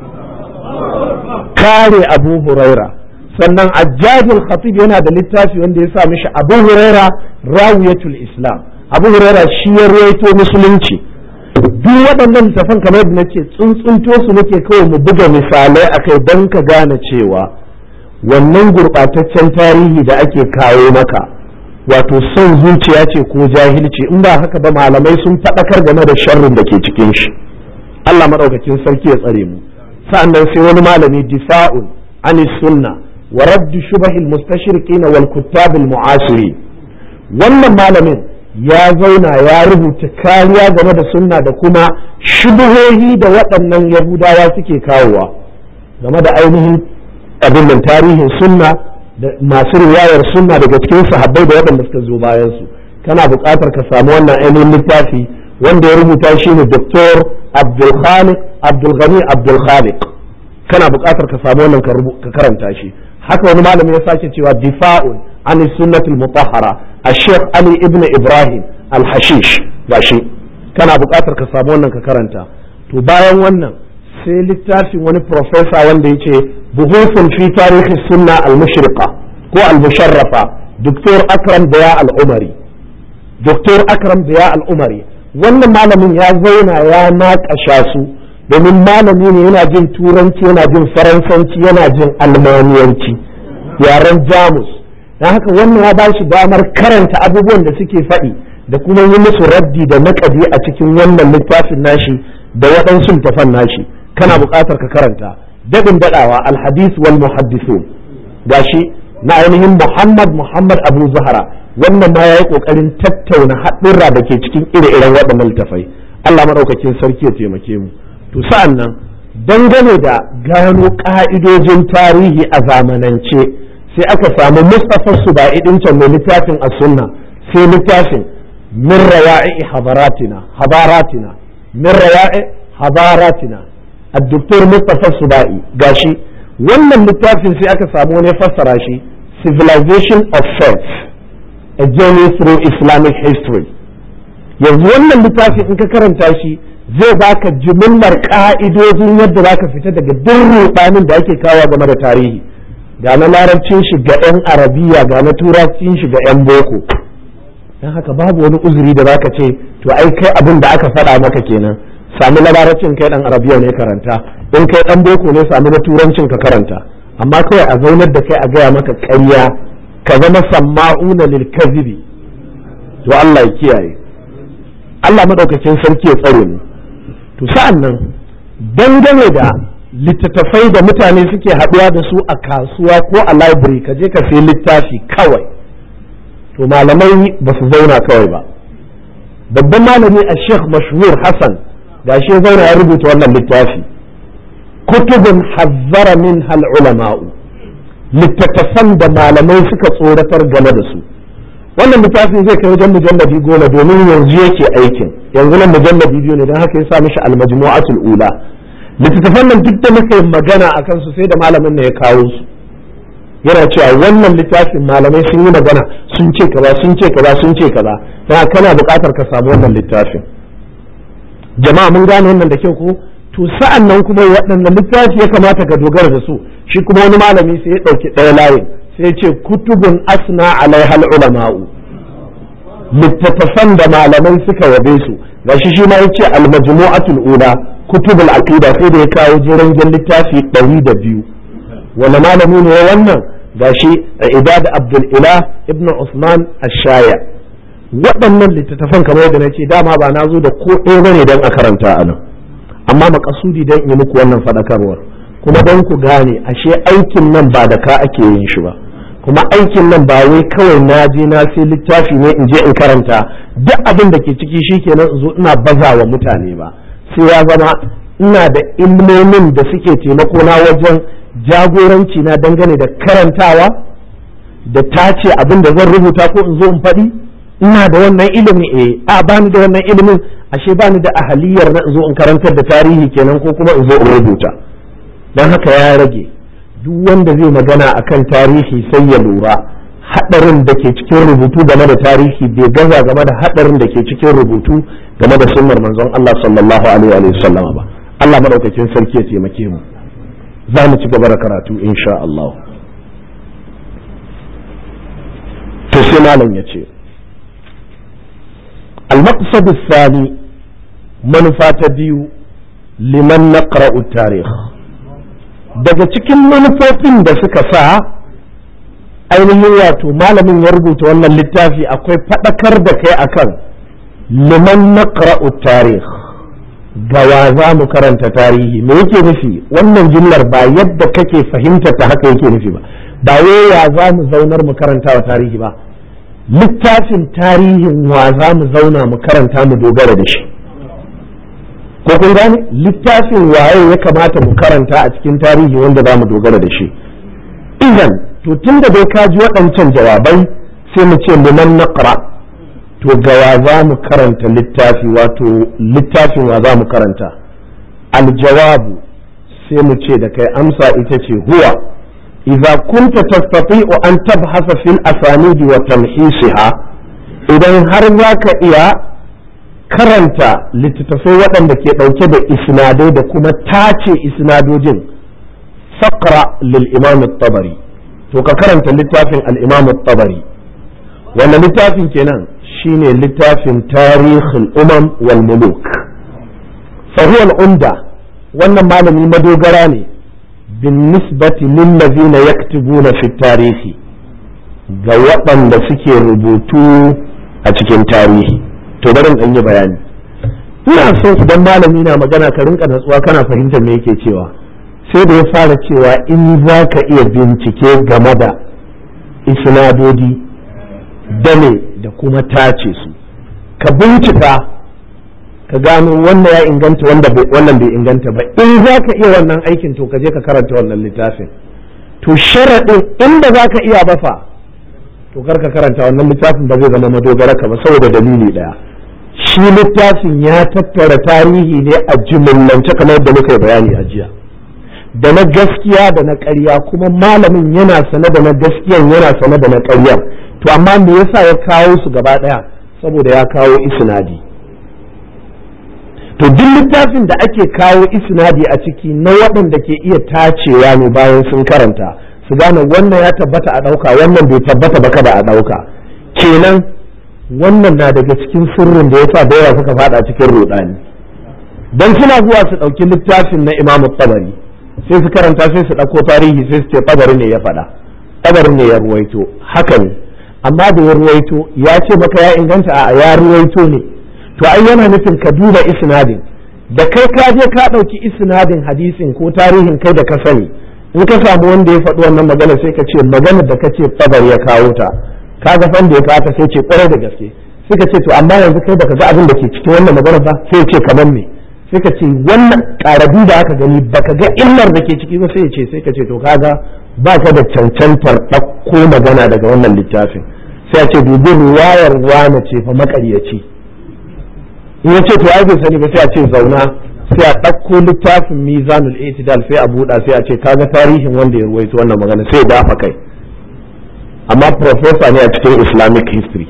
kare abu huraira sannan ajjajul khatib yana da littafi wanda ya sa mishi abu huraira rawiyatul islam abu huraira shi ya ruwaito musulunci duk waɗannan littafan kamar yadda nace tsuntsunto su nake kawai mu buga misalai akai don ka gane cewa wannan gurɓataccen tarihi da ake kawo maka wato son zuciya ce ko jahilci in ba haka ba malamai sun faɗakar game da sharrin da ke cikin shi Allah maɗaukakin sarki ya tsare mu sa'annan sai wani malami difa'un an sunna wa raddu shubahil mustashriqin wal kuttab al mu'asiri wannan malamin ya zauna ya rubuta kariya game da sunna da kuma shubuhohi da waɗannan yahudawa suke kawowa game da ainihin abin nan tarihin sunna da masu riwayar sunna daga cikin sahabbai da waɗanda suka zo bayan su kana buƙatar ka samu wannan ainihin littafi wanda ya rubuta shi ne Dr. Abdul Khaliq Abdul Ghani Abdul Khaliq kana buƙatar ka samu wannan ka karanta shi haka wani malami ya sake cewa difa'un an sunnatul mutahhara Sheikh Ali ibn Ibrahim al-Hashish gashi kana buƙatar ka samu wannan ka karanta to bayan wannan sai littafin wani professor wanda yake buhusun fi tarihi sunna al-mushriqa ko al-musharrafa Dr. Akram Daya al-Umari Dr. Akram Daya al-Umari wannan malamin ya zauna ya naƙasha su domin malami ne yana jin turanci yana jin faransanci yana jin almaniyanci yaren jamus don haka wannan ya ba shi damar karanta abubuwan da suke faɗi da kuma yi musu raddi da naƙadi a cikin wannan littafin nashi da waɗansu tafan nashi kana buƙatar ka karanta daɗin daɗawa alhadis wal muhaddisun gashi na ainihin muhammad muhammad abu zahara wannan ma ya yi ƙoƙarin tattauna haɗurra da ke cikin ire-iren waɗannan littafai allah maɗaukakin sarki ya taimake mu to sa'an nan dangane da gano ƙa'idojin tarihi a zamanance sai aka samu mustapha suba'i ɗin can mai littafin a sunna sai littafin min rawa'i habaratina habaratina min rawa'i habaratina الدكتور مصطفى السبائي gashi wannan littafin sai aka samu wani fassara shi civilization of faith a journey through islamic history yanzu wannan littafin in ka karanta shi zai baka jimillar ka'idojin yadda zaka fita daga duk rubanin da ake kawo game da tarihi ga na larabcin shi ga 'yan arabiya ga na turancin shi ga 'yan boko don haka babu wani uzuri da zaka ce to ai kai abin da aka faɗa maka kenan sami na larabcin kai dan arabiya ne karanta in kai dan boko ne sami na turancin ka karanta amma kawai a zaunar da kai a gaya maka ƙarya ka zama samma'una lil kazibi to Allah ya kiyaye Allah madaukakin sarki ya tsare mu to sa'an nan dangane da littattafai da mutane suke haɗuwa da su a kasuwa ko a library ka je ka sai littafi kawai to malamai ba su zauna kawai ba babban malami a sheikh mashhur hassan gashi ya zauna ya rubuta wannan littafi kutubun hazzara min hal ulama'u littattafan da malamai suka tsoratar game da su wannan littafin zai kai wajen mujalladi goma domin yanzu yake aikin yanzu nan mujalladi biyu ne don haka ya sa mishi almajmu'atul ula littattafan nan duk da muka yi magana a kansu sai da malamin ne ya kawo su yana cewa wannan littafin malamai sun yi magana sun ce kaza sun ce kaza sun ce kaza don kana buƙatar ka samu wannan littafin jama'a mun gane wannan da kyau ko to sa'an nan kuma waɗannan littafi ya kamata ka dogara da su shi kuma wani malami sai ya ɗauki ɗaya layin sai ce kutubun asna alaihal ulama'u littattafan da malamai suka yabe su gashi shi ma yace al-majmu'atul ula kutubul aqida sai da ya kawo jiran littafi ɗari da biyu wani malami ne wannan gashi idad abdul ilah ibnu usman ash-shaya waɗannan littattafan kamar yadda na ce dama ba na zo da ko ɗaya bane don a karanta a nan amma makasudi don yi muku wannan faɗakarwar kuma don ku gane ashe aikin nan ba da ka ake yin shi ba kuma aikin nan ba wai kawai na je na sai littafi ne in je in karanta duk abin da ke ciki shi kenan in zo ina baza wa mutane ba sai ya zama ina da ilmomin da suke taimako na wajen jagoranci na dangane da karantawa da tace abin da zan rubuta ko in zo in faɗi ina da wannan ilimi eh a bani da wannan ilimin ashe bani da ahaliyar na zo in karantar da tarihi kenan ko kuma in zo in rubuta don haka ya rage duk wanda zai magana akan tarihi sai ya lura hadarin da ke cikin rubutu game da tarihi bai gaza game da hadarin da ke cikin rubutu game da sunnar manzon Allah sallallahu alaihi wa sallama ba Allah madaukakin sarki ya taimake mu za mu ci gaba da karatu insha Allah to sai malam ya ce al-maqsad thani manufa ta biyu liman naqra'u tarikh daga cikin manufofin da suka sa ainihin wato malamin ya rubuta wannan littafi akwai faɗakar da kai akan liman naqra'u tarikh gawa za mu karanta tarihi me yake nufi wannan jimlar ba yadda kake fahimta ta haka yake nufi ba ba wai ya za mu zaunar mu karanta wa tarihi ba littafin tarihin wa za mu zauna mu karanta mu dogara da shi ko kun gane littafin waye ya kamata mu karanta a cikin tarihi wanda za mu dogara da shi idan to tun da dai ka ji waɗancan jawabai sai mu ce liman naqra to gawa za mu karanta littafi wato littafin wa za mu karanta aljawabu sai mu ce da kai amsa ita ce huwa idza kunta tastati'u an tabhasa fil asanid wa tamhisiha idan har zaka iya karanta littattafai waɗanda ke ɗauke da isnadai da kuma tace isnadojin faqra lil imam at-tabari to ka karanta littafin al-imam at-tabari wannan littafin kenan shine littafin tarihul umam wal muluk fa huwa al-umda wannan malami madogara ne bin nisbati lil ladina yaktubuna fi tarihi ga waɗanda suke rubutu a cikin tarihi to bari in yi bayani ina so idan malami na magana ka rinka natsuwa kana fahimtar me yake cewa sai da ya fara cewa in za ka iya bincike game da isnadodi dame da kuma tace su ka bincika ka gano wannan ya inganta wannan bai inganta ba in za ka iya wannan aikin to ka je ka karanta wannan littafin to sharaɗin inda za ka iya bafa to kar ka karanta wannan littafin ba zai zama madogara ka ba saboda dalili ɗaya shi littafin ya tattara tarihi ne a jimillance kamar da muka yi bayani a jiya da na gaskiya da na ƙarya kuma malamin yana sane da na gaskiyan yana sane da na ƙaryar to amma me yasa ya kawo su gaba ɗaya saboda ya kawo isnadi to duk littafin da ake kawo isnadi a ciki na waɗanda ke iya tacewa ne bayan sun karanta su gane wannan ya tabbata a ɗauka wannan bai tabbata ba kada a ɗauka kenan wannan na daga cikin sirrin da yasa da yawa suka fada cikin rudani dan suna zuwa su ɗauki littafin na Imam Tabari sai su karanta sai su ɗauko tarihi sai su ce Tabari ne ya faɗa Tabari ne ya ruwaito haka ne amma da ya ruwaito ya ce maka ya inganta a ya ruwaito ne to ai yana nufin ka duba isnadin da kai ka je ka ɗauki isnadin hadisin ko tarihin kai da ka sani in ka samu wanda ya faɗi wannan magana sai ka ce magana da ka ce Tabari ya kawo ta kaga fan da ya kata sai ce kwarai da gaske sai ka ce to amma yanzu kai baka ga abin da ke cikin wannan magana ba sai ya ce kamar me sai ka ce wannan karabi da aka gani baka ga illar da ke ciki ba sai ya ce sai ka ce to kaga ba ka da cancantar ɗauko magana daga wannan littafin sai a ce dubi ruwayar wane ce fa makaryaci in ya ce to ai bai sani ba sai a ce zauna sai a ɗauko littafin mizanul itidal sai a buɗa sai a ce kaga tarihin wanda ya ruwaito wannan magana sai ya dafa kai amma profesa ne a cikin islamic history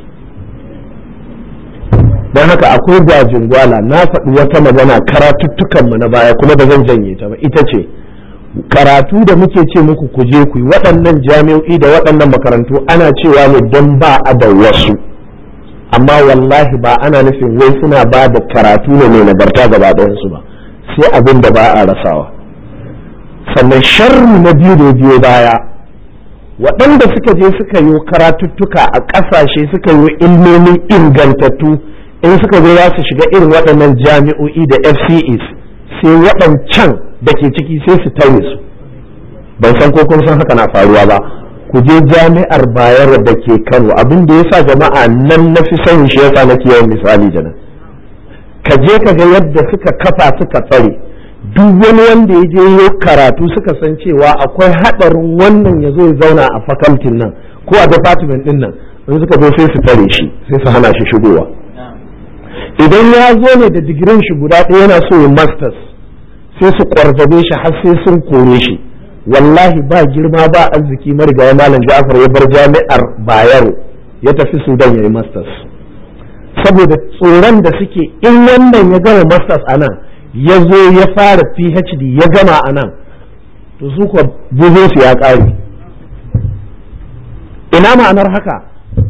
don haka akwai gwajin gwala na faɗi wata magana karatuttukanmu na baya kuma ba zan janye ta ba ita ce karatu da muke ce muku ku je ku yi waɗannan jami'o'i da waɗannan makarantu ana cewa ne don ba a da wasu amma wallahi ba ana nufin wai suna ba da karatu ne mai nagarta gaba ɗayansu ba sai abin da ba a rasawa sannan sharri na biyu da biyo baya waɗanda suka je suka yi karatuttuka a ƙasashe suka yi ilmomin ingantattu in suka zo za su shiga irin waɗannan jami'o'i da fces sai waɗancan da ke ciki sai su tare su ban san ko kun san haka na faruwa ba ku je jami'ar bayar da ke kano abin da yasa jama'a nan na fi son shi yasa nake yawan misali da nan ka je ka ga yadda suka kafa suka tsare duk wani wanda ya je yi karatu suka san cewa akwai haɗarin wannan ya zo ya zauna a fakaltin nan ko a department din nan in suka zo sai su tare shi sai su hana shi shigowa idan ya zo ne da digirin shi guda ɗaya yana so ya masters sai su kwarzabe shi har sai sun kore shi wallahi ba girma ba arziki marigayi malam ja'far ya bar jami'ar bayero ya tafi sudan ya yi masters saboda tsoron da suke in wannan ya gama masters a nan ya zo ya fara phd ya gama a nan to su kuwa su ya ƙare ina ma'anar haka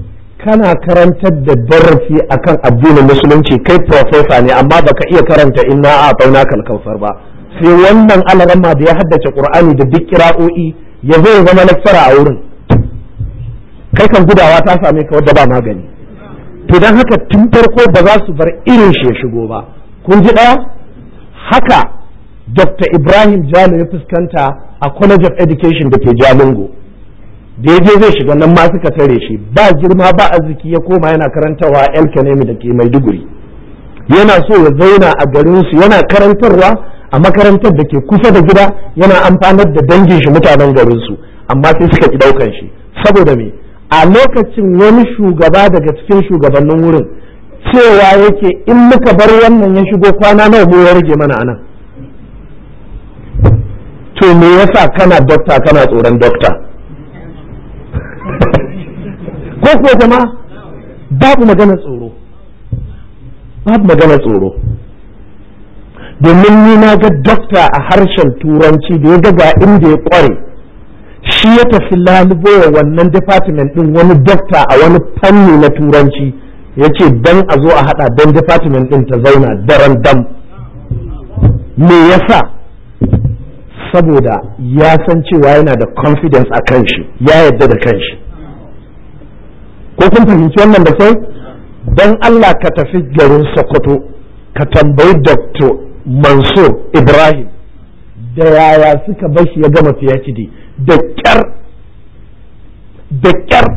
kana karantar da darasi akan addinin musulunci kai profesa ne amma baka iya karanta inna a fauna kalkausar ba sai wannan alarama da ya haddace qur'ani da duk kira'o'i ya zo ya zama lecturer a wurin kai kan gudawa ta same ka wadda ba magani to don haka tun farko ba za su bar irin shi ya shigo ba kun ji ɗaya haka dr ibrahim jalo ya fuskanta a college of education da ke jalingo da ya je zai shiga nan ma suka tare shi ba girma ba arziki ya koma yana karantarwa el kanemi da ke maiduguri yana so ya zauna a garinsu yana karantarwa a makarantar da ke kusa da gida yana amfanar da dangin shi mutanen garinsu amma sai suka ki daukan shi saboda me a lokacin wani shugaba daga cikin shugabannin wurin cewa yake in muka bar wannan ya shigo kwana nawa mu ya rage mana anan to me yasa kana dokta kana tsoron dokta ko kuwa jama'a babu magana tsoro babu magana tsoro domin ni na ga dokta a harshen turanci da ya ga inda ya kware shi ya tafi lalubo wa wannan department din wani dokta a wani fanni na turanci ya ce dan a zo a hada don department din ta zauna daren dam me yasa saboda ya san cewa yana da confidence a kan shi ya yadda da kan shi ko kun fahimci wannan da sai don Allah ka tafi garin Sokoto ka tambayi Dr. Mansur Ibrahim da yaya suka bar shi ya gama PhD da kyar da kyar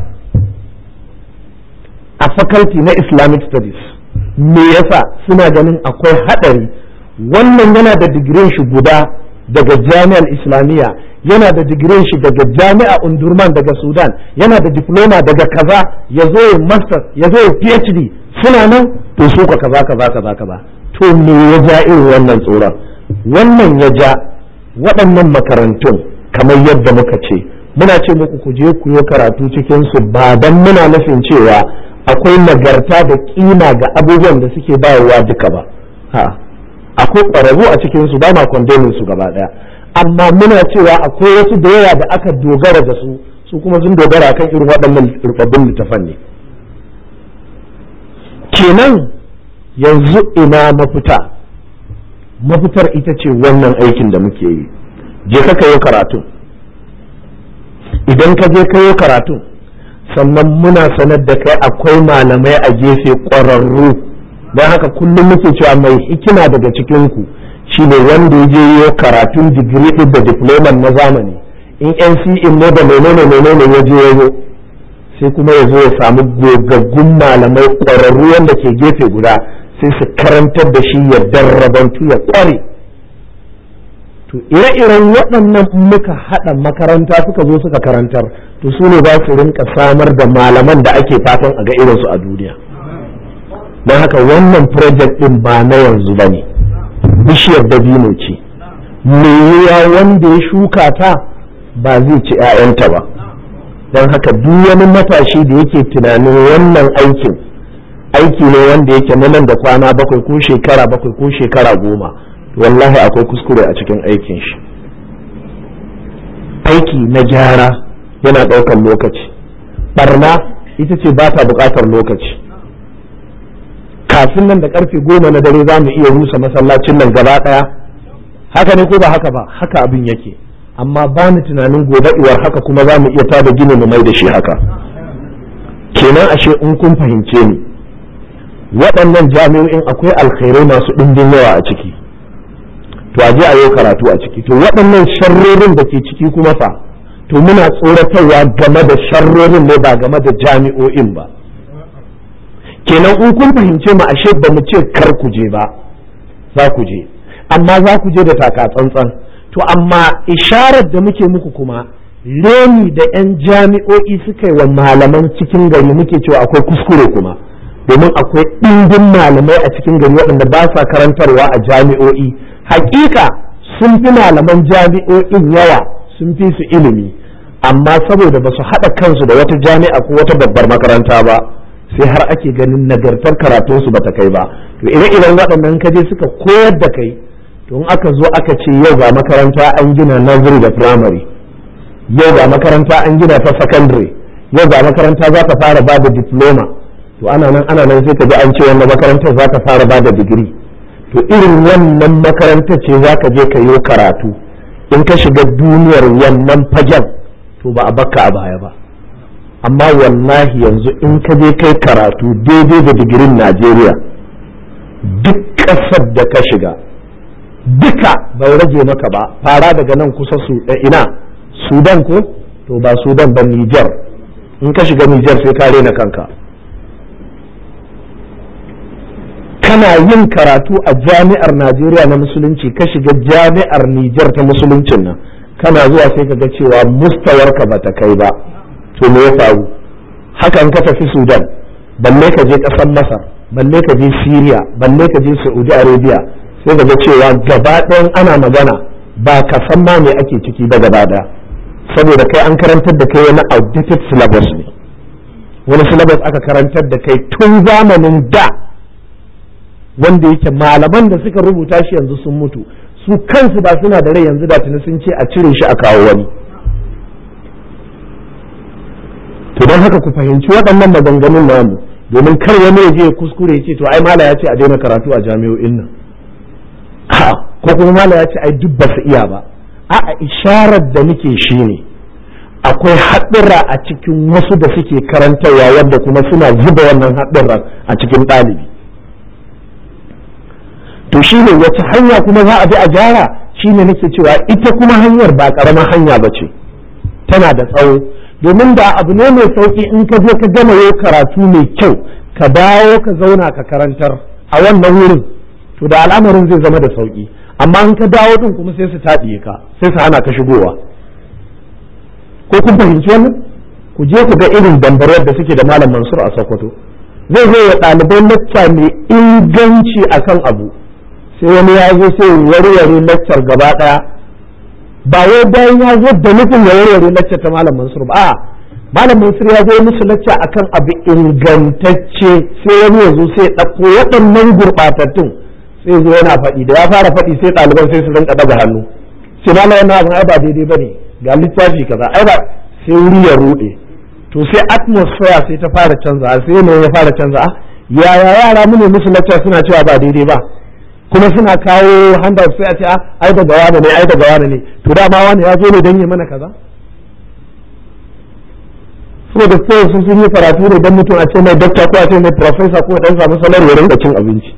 a faculty na Islamic Studies me yasa suna ganin akwai hadari wannan yana da digirin shi guda daga jami'ar islamiyya yana da digirin shi daga jami'a undurman daga sudan yana da diploma daga kaza ya zo ya master ya zo ya phd suna nan to su ka kaza kaza kaza kaza to me ya ja irin wannan tsoron wannan ya ja waɗannan makarantun kamar yadda muka ce muna ce muku ku je ku yi karatu cikin su ba dan muna nufin cewa akwai nagarta da kima ga abubuwan da suke bayarwa duka ba a'a akwai ƙwararru a cikin su ba ma kondemin su gaba ɗaya amma muna cewa akwai wasu da yawa da aka dogara da su su kuma sun dogara kan irin waɗannan rubabbin littafan ne kenan yanzu ina mafita mafitar ita ce wannan aikin da muke yi je ka kayo karatu idan ka je kayo karatu sannan muna sanar da kai akwai malamai a gefe ƙwararru don haka kullum muke cewa mai hikima daga cikinku shi ne wanda ya je yi karatun digiri ɗin da diploman na zamani in NCE ne da menene menene ya je yayo sai kuma ya zo ya samu gogaggun malamai ƙwararru wanda ke gefe guda sai su karantar da shi ya darrabantu ya ƙware to ire-iren waɗannan muka haɗa makaranta suka zo suka karantar to su ne za su rinka samar da malaman da ake fatan a ga irinsu a duniya don haka wannan project ɗin ba na yanzu ba ne bishiyar dabino ce me yiwa wanda ya shuka ta ba zai ci 'ya'yanta ba don haka duk wani matashi da yake tunanin wannan aikin aiki ne wanda yake na nan da kwana bakwai ko shekara bakwai ko shekara goma wallahi akwai kuskure a cikin aikin shi aiki na gyara yana ɗaukar lokaci barna ita ce ba ta buƙatar lokaci kafin nan da karfe goma na dare za mu iya rusa masallacin nan gaba ɗaya haka ne ko ba haka ba haka abin yake amma ba ni tunanin gobe iwar haka kuma za mu iya tada gini mu mai da shi haka kenan ashe in kun fahimce ni waɗannan jami'o'in akwai alkhairai masu ɗimbin yawa a ciki to a je a yi karatu a ciki to waɗannan sharrorin da ke ciki kuma fa to muna tsoratarwa game da sharrorin ne ba game da jami'o'in ba kenan in kun fahimce mu ashe ba mu ce kar ku je ba za ku je amma za ku je da taka tsantsan to amma isharar da muke muku kuma reni da 'yan jami'o'i suka yi wa malaman cikin gari muke cewa akwai kuskure kuma domin akwai ɗimbin malamai a cikin gari waɗanda ba sa karantarwa a jami'o'i hakika sun fi malaman jami'o'in yawa sun fi su ilimi amma saboda ba su haɗa kansu da wata jami'a ko wata babbar makaranta ba sai har ake ganin nagartar karatunsu ba ta kai ba to ire-iren waɗannan kaje suka koyar da kai to in aka zo aka ce yau ga makaranta an gina nursery da primary yau ga makaranta an gina ta secondary yau ga makaranta za ta fara ba da diploma to ana nan ana nan sai ka ji an ce wannan makarantar za ta fara ba da digiri to irin wannan makarantar ce za ka je ka yi karatu in ka shiga duniyar wannan fagen to ba a bakka a baya ba amma wallahi yanzu in ka je kai karatu daidai da digirin najeriya duk ƙasar da ka shiga duka bai rage maka ba fara daga nan kusa su ina sudan ko to ba sudan ba nijar in ka shiga nijar sai ka rena kanka kana yin karatu a jami'ar najeriya na musulunci ka shiga jami'ar nijar ta musuluncin nan kana zuwa sai ka ga cewa mustawarka ba ta kai ba to me ya faru hakan ka tafi sudan balle ka je ƙasar masar balle ka je syria balle ka je saudi arabia sai ka ga cewa gaba ɗayan ana magana ba ka san ma me ake ciki ba gaba ɗaya saboda kai an karantar da kai wani outdated syllabus ne wani syllabus aka karantar da kai tun zamanin da wanda yake malaman da suka rubuta shi yanzu sun mutu su kansu ba suna da rai yanzu da tuni sun ce a cire shi a kawo wani to don haka ku fahimci waɗannan maganganun namu domin kar wani ya je ya kuskure ya ce to ai mala ya ce a daina karatu a jami'o'in nan ko kuma mala ya ce ai duk ba su iya ba a'a isharar da muke shi ne akwai haɗura a cikin wasu da suke karantarwa wanda kuma suna zuba wannan haɗurran a cikin ɗalibi to shi ne wace hanya kuma za a bi a gyara shi ne nake cewa ita kuma hanyar ba ƙaramar hanya ba ce tana da tsawo domin da abu ne mai sauƙi in ka je ka gama yau karatu mai kyau ka dawo ka zauna ka karantar a wannan wurin to da al'amarin zai zama da sauƙi amma in ka dawo din kuma sai su taɗiye ka sai su hana ka shigowa ko kun fahimci wannan ku je ku ga irin dambarwar da suke da malam mansur a sokoto zai zo ya ɗalibai lacca mai inganci akan abu sai wani ya zo sai warware laccar gaba ɗaya ba wai bayan ya zo da nufin ya warware laccar ta malam mansur ba a malam mansur ya zo musu lacca akan abu ingantacce sai wani ya zo sai ɗauko waɗannan gurɓatattun sai zo yana faɗi da ya fara faɗi sai ɗaliban sai su rinka ɗaga hannu sai malam wannan abin ai ba daidai ba ne ga littafi kaza ai ba sai wuri ya ruɗe to sai atmosphere sai ta fara canza sai yanayin ya fara canza yaya yara mu ne musu lacca suna cewa ba daidai ba kuma suna kawo handout sai a ce ai daga wani ne ai daga wani ne to dama wani ya zo ne don yi mana kaza saboda sai sun sun yi karatu ne don mutum a ce mai doctor ko a ce mai professor ko dan samu salar ya rinka cin abinci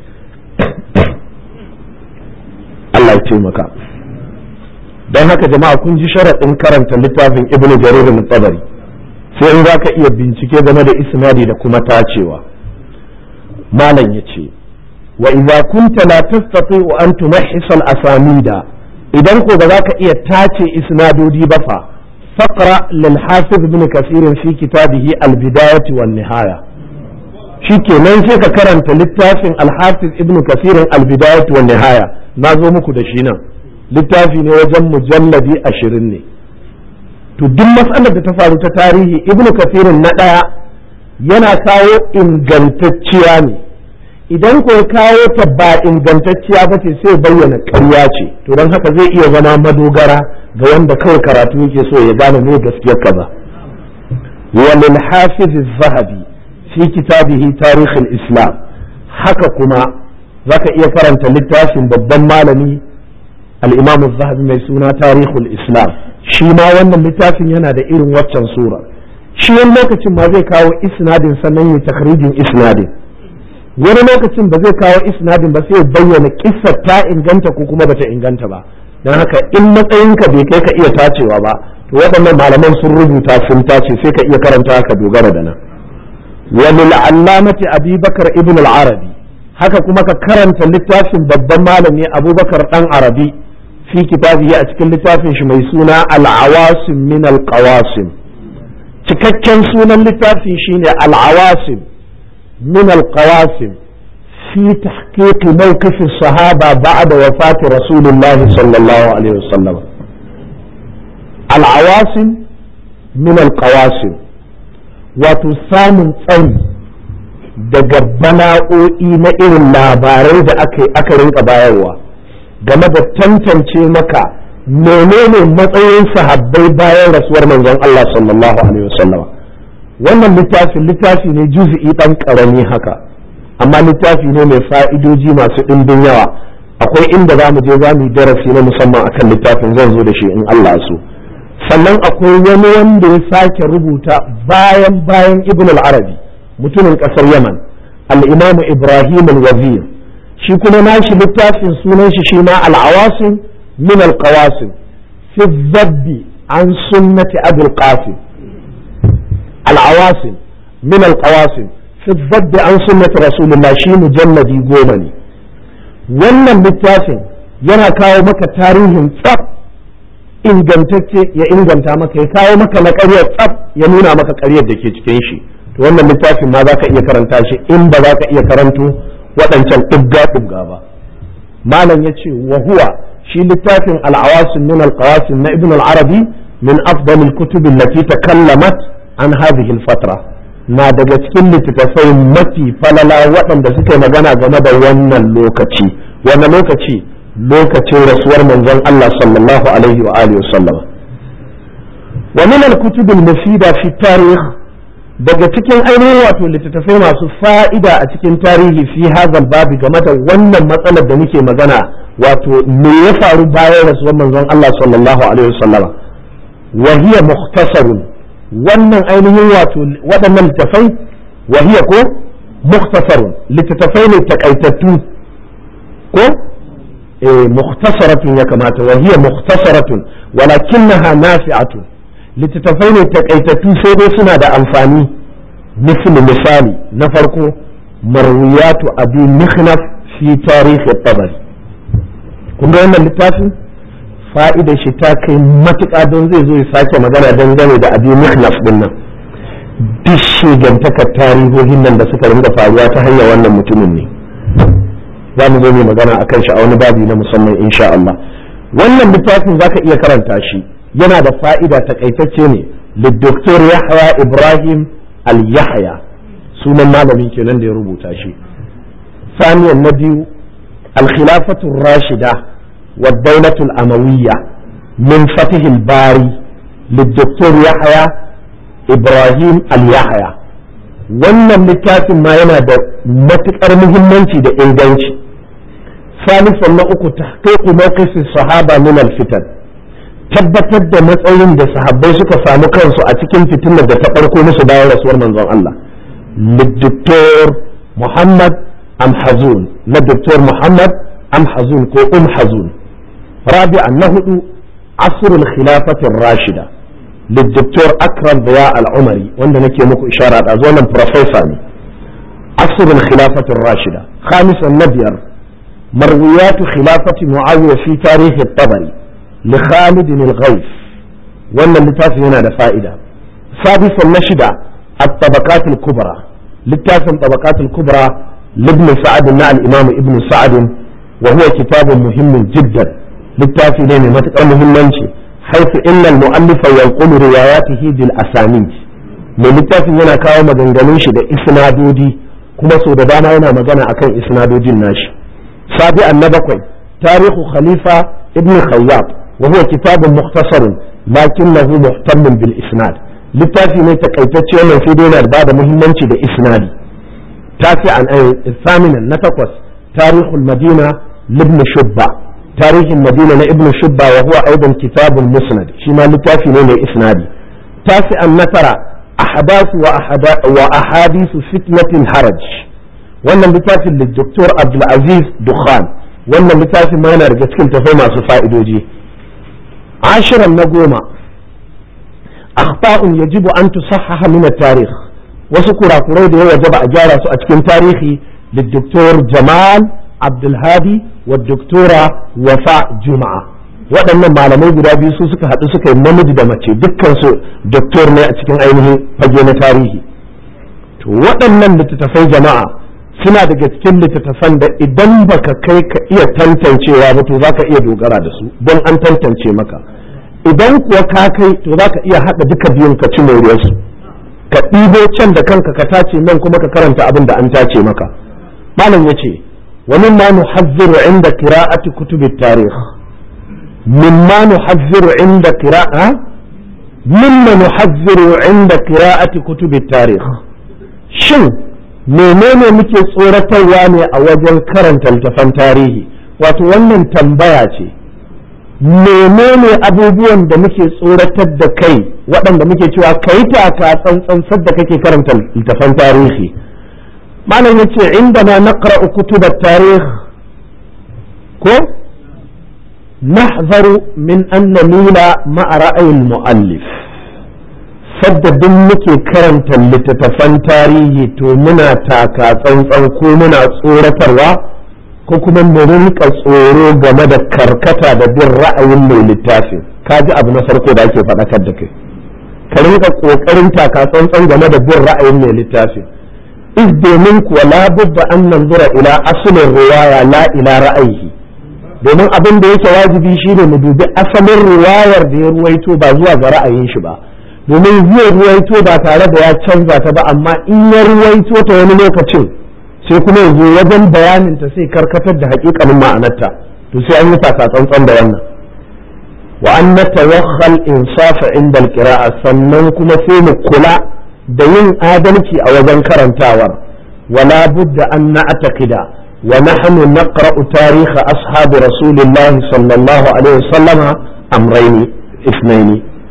Allah ya taimaka don haka jama'a kun ji sharaɗin karanta littafin ibnu jarir al-tabari sai in zaka iya bincike game da isnadi da kuma tacewa malam yace وإذا كنت لا تستطيع أن تمحص الأسانيد إذا كنت ذاك إيه تاتي إسناد دي بفا فقرأ للحافظ ابن كثير في كتابه البداية والنهاية shike nan sai ka karanta littafin alhafiz ibn kasirin albidayat wa nihaya na zo muku da shi nan littafi ne wajen mujalladi ashirin ne to duk matsalar da ta faru ta tarihi ibn kasirin na ɗaya yana kawo ingantacciya ne idan ko kawo ta ba ingantacciya ba ce sai bayyana ƙarya ce to don haka zai iya zama madogara ga wanda kawai karatu yake so ya gane me gaskiyar kaza walil hafiz zahabi fi kitabihi tarikh islam haka kuma zaka iya karanta littafin babban malami al-imam zahabi mai suna tarikh islam shi ma wannan littafin yana da irin waccan sura shi wani lokacin ma zai kawo isnadin sannan ya takhrijin isnadin wani lokacin ba zai kawo isnadin ba sai bayyana kissar ta inganta ko kuma bata inganta ba don haka in matsayinka bai kai ka iya tacewa ba to waɗannan malaman sun rubuta sun tace sai ka iya karanta ka dogara da nan walil allamati abubakar ibn al-arabi haka kuma ka karanta littafin babban malami abubakar dan arabi fi kitabihi a cikin littafin shi mai suna al-awasim min al-qawasim cikakken sunan littafin shine al-awasim من القواسم في تحقيق موقف الصحابة بعد وفاة رسول الله صلى الله عليه وسلم العواصم من القواسم وتسام تsayi daga bala'o'i na irin labarai da aka rinka bayarwa game da tantance maka menene matsayin sahabbai bayan rasuwar manzon Allah sallallahu alaihi wasallam wannan littafin littafi ne juz'i dan karami haka amma littafi ne mai fa'idoji masu ɗimbin yawa akwai inda za mu je za mu yi darasi na musamman akan littafin zan zo da shi in Allah so sannan akwai wani wanda ya sake rubuta bayan bayan ibn al-arabi mutumin ƙasar yaman al-imam ibrahim al-wazir shi kuma nashi littafin sunan shi shi ma al-awasim min al-qawasim fi zabbi an sunnati abul qasim al-awasim min al-qawasim fi zabbi an sunnati rasulullah shi mujalladi goma ne wannan littafin yana kawo maka tarihin tsaf ingantacce ya inganta maka ya kawo maka na ƙaryar tsaf ya nuna maka ƙaryar da ke cikin shi to wannan littafin ma za ka iya karanta shi in ba za ka iya karanto waɗancan ɗibga ɗibga ba malam ya ce wa huwa shi littafin al'awasin min al-qawasin na ibn al-arabi min afdal al-kutub allati takallamat an hadhihi al-fatra na daga cikin littattafai mafi falala waɗanda suka yi magana game da wannan lokaci wannan lokaci lokacin rasuwar manzon Allah sallallahu alaihi wa alihi wasallam wa min al-kutub al-mufida fi tarikh daga cikin ainihin wato littattafai masu fa'ida a cikin tarihi fi hadha babi game da wannan matsalar da muke magana wato me ya faru bayan rasuwar manzon Allah sallallahu alaihi wasallam wa hiya mukhtasarun wannan ainihin wato waɗannan littattafai wa hiya ko mukhtasarun littattafai ne takaitattu ko mukhtasaratun ya kamata wa hiya mukhtasaratun walakinnaha nafi'atun littattafai ne takaitattu sai dai suna da amfani misali misali na farko marwiyatu abi mikhnaf fi tarihi tabari kun ga wannan littafin fa'idar shi ta kai matuƙa don zai zo ya sake magana dangane da abi mikhnaf din nan duk shigantakar tarihohin nan da suka rinka faruwa ta hanyar wannan mutumin ne za mu zo mai magana a kan shi a wani babi na musamman insha Allah wannan littafin zaka iya karanta shi yana da fa'ida takaitacce ne lidoktor Yahya Ibrahim al-Yahya sunan malamin kenan da ya rubuta shi saniyan na biyu al-khilafatu rashida wa daulatu al-amawiyya min fatih al-bari lidoktor Yahya Ibrahim al-Yahya wannan littafin ma yana da matuƙar muhimmanci da inganci ثالثا نأكو تحقيق موقف الصحابة من الفتن tabbatar da matsayin da sahabbai suka samu kansu a cikin fitinar da ta farko musu bayan rasuwar manzon Allah lidoktor Muhammad Amhazun na Dr. Muhammad Amhazun ko Umhazun rabi'an na hudu asrul khilafatin rashida lidoktor Akram Biya al-Umari wanda nake muku ishara da wannan professor ne asrul khilafatin rashida khamisan na biyar مرويات خلافة معاوية في تاريخ الطبري لخالد الغوث ولا اللتاف هنا فائدة سادسا نشد الطبقات الكبرى لتاف الطبقات الكبرى لابن سعد مع الإمام ابن سعد وهو كتاب مهم جدا للتاف لين متقى مهم حيث إن المؤلف ينقل رواياته بالأسانيد mai littafin yana kawo maganganun shi da isnadodi kuma sau da dama yana magana akan isnadodin nashi سابعا نبقي تاريخ خليفة ابن خياط وهو كتاب مختصر لكنه مهتم بالإسناد littafi ne takaitacce wannan sai dai yana ba da muhimmanci da isnadi tasi'an ay thaminan na takwas tarihul madina ibn shubba tarihin madina na ibn shubba wa huwa aidan kitabun musnad shi ma littafi ne mai isnadi tasi'an na tara ahdathu wa ahadithu fitnatil haraj wannan littafin da Dr. Abdulaziz Dukhan wannan littafin ma yana daga cikin tafai masu fa'idoji ashiran na goma akhta'un yajibu an tusahhaha min at-tarikh wasu kurakurai da ya wajaba a gyara su a cikin tarihi da Dr. Jamal Abdulhadi wa Dr. Wafa Juma'a waɗannan malamai guda biyu su suka haɗu suka yi namiji da mace dukkan su doktor ne a cikin ainihin fage na tarihi to waɗannan littattafai jama'a suna daga cikin littattafan da idan baka kai ka iya tantancewa ba to zaka iya dogara da su don an tantance maka idan kuwa ka kai to zaka iya haɗa duka biyun ka ci moriyarsu ka ɗibo can da kanka ka tace nan kuma ka karanta abin da an tace maka malam ya ce wa mimma nuhazziru inda qira'ati kutubi tarikh mimma nuhazziru inda qira'a mimma nuhazziru inda qira'ati kutubi tarikh shin menene muke tsoratarwa ne a wajen karanta littafan tarihi wato wannan tambaya ce menene abubuwan da muke tsoratar da kai waɗanda muke cewa kai taka tsantsan sadda kake karanta littafan tarihi malam yace inda na naqra'u kutubat tarikh ko نحذر من أن نميل مع رأي المؤلف sadda duk muke karanta littattafan tarihi to muna taka tsantsan ko muna tsoratarwa ko kuma mu rinka tsoro game da karkata da bin ra'ayin mai littafin ka ji abu na farko da ake faɗakar da kai ka rinka ƙoƙarin taka tsantsan game da bin ra'ayin mai littafin is domin kuwa labudda an nanzura ila asalin riwaya la ila ra'ayi domin abin da yake wajibi shine mu dubi asalin riwayar da ya ruwaito ba zuwa ga ra'ayin shi ba domin zai ruwaito ba tare da ya canza ta ba amma in ya ruwaito ta wani lokacin sai kuma yanzu wajen bayanin ta sai karkatar da hakikanin ma'anarta to sai an yi taka tsantsan da wannan wa an natawakhal insafa inda alqira'a sannan kuma sai mu kula da yin adalci a wajen karantawar wala budda an na'taqida ونحن نقرأ تاريخ أصحاب رسول الله صلى الله عليه وسلم أمرين اثنين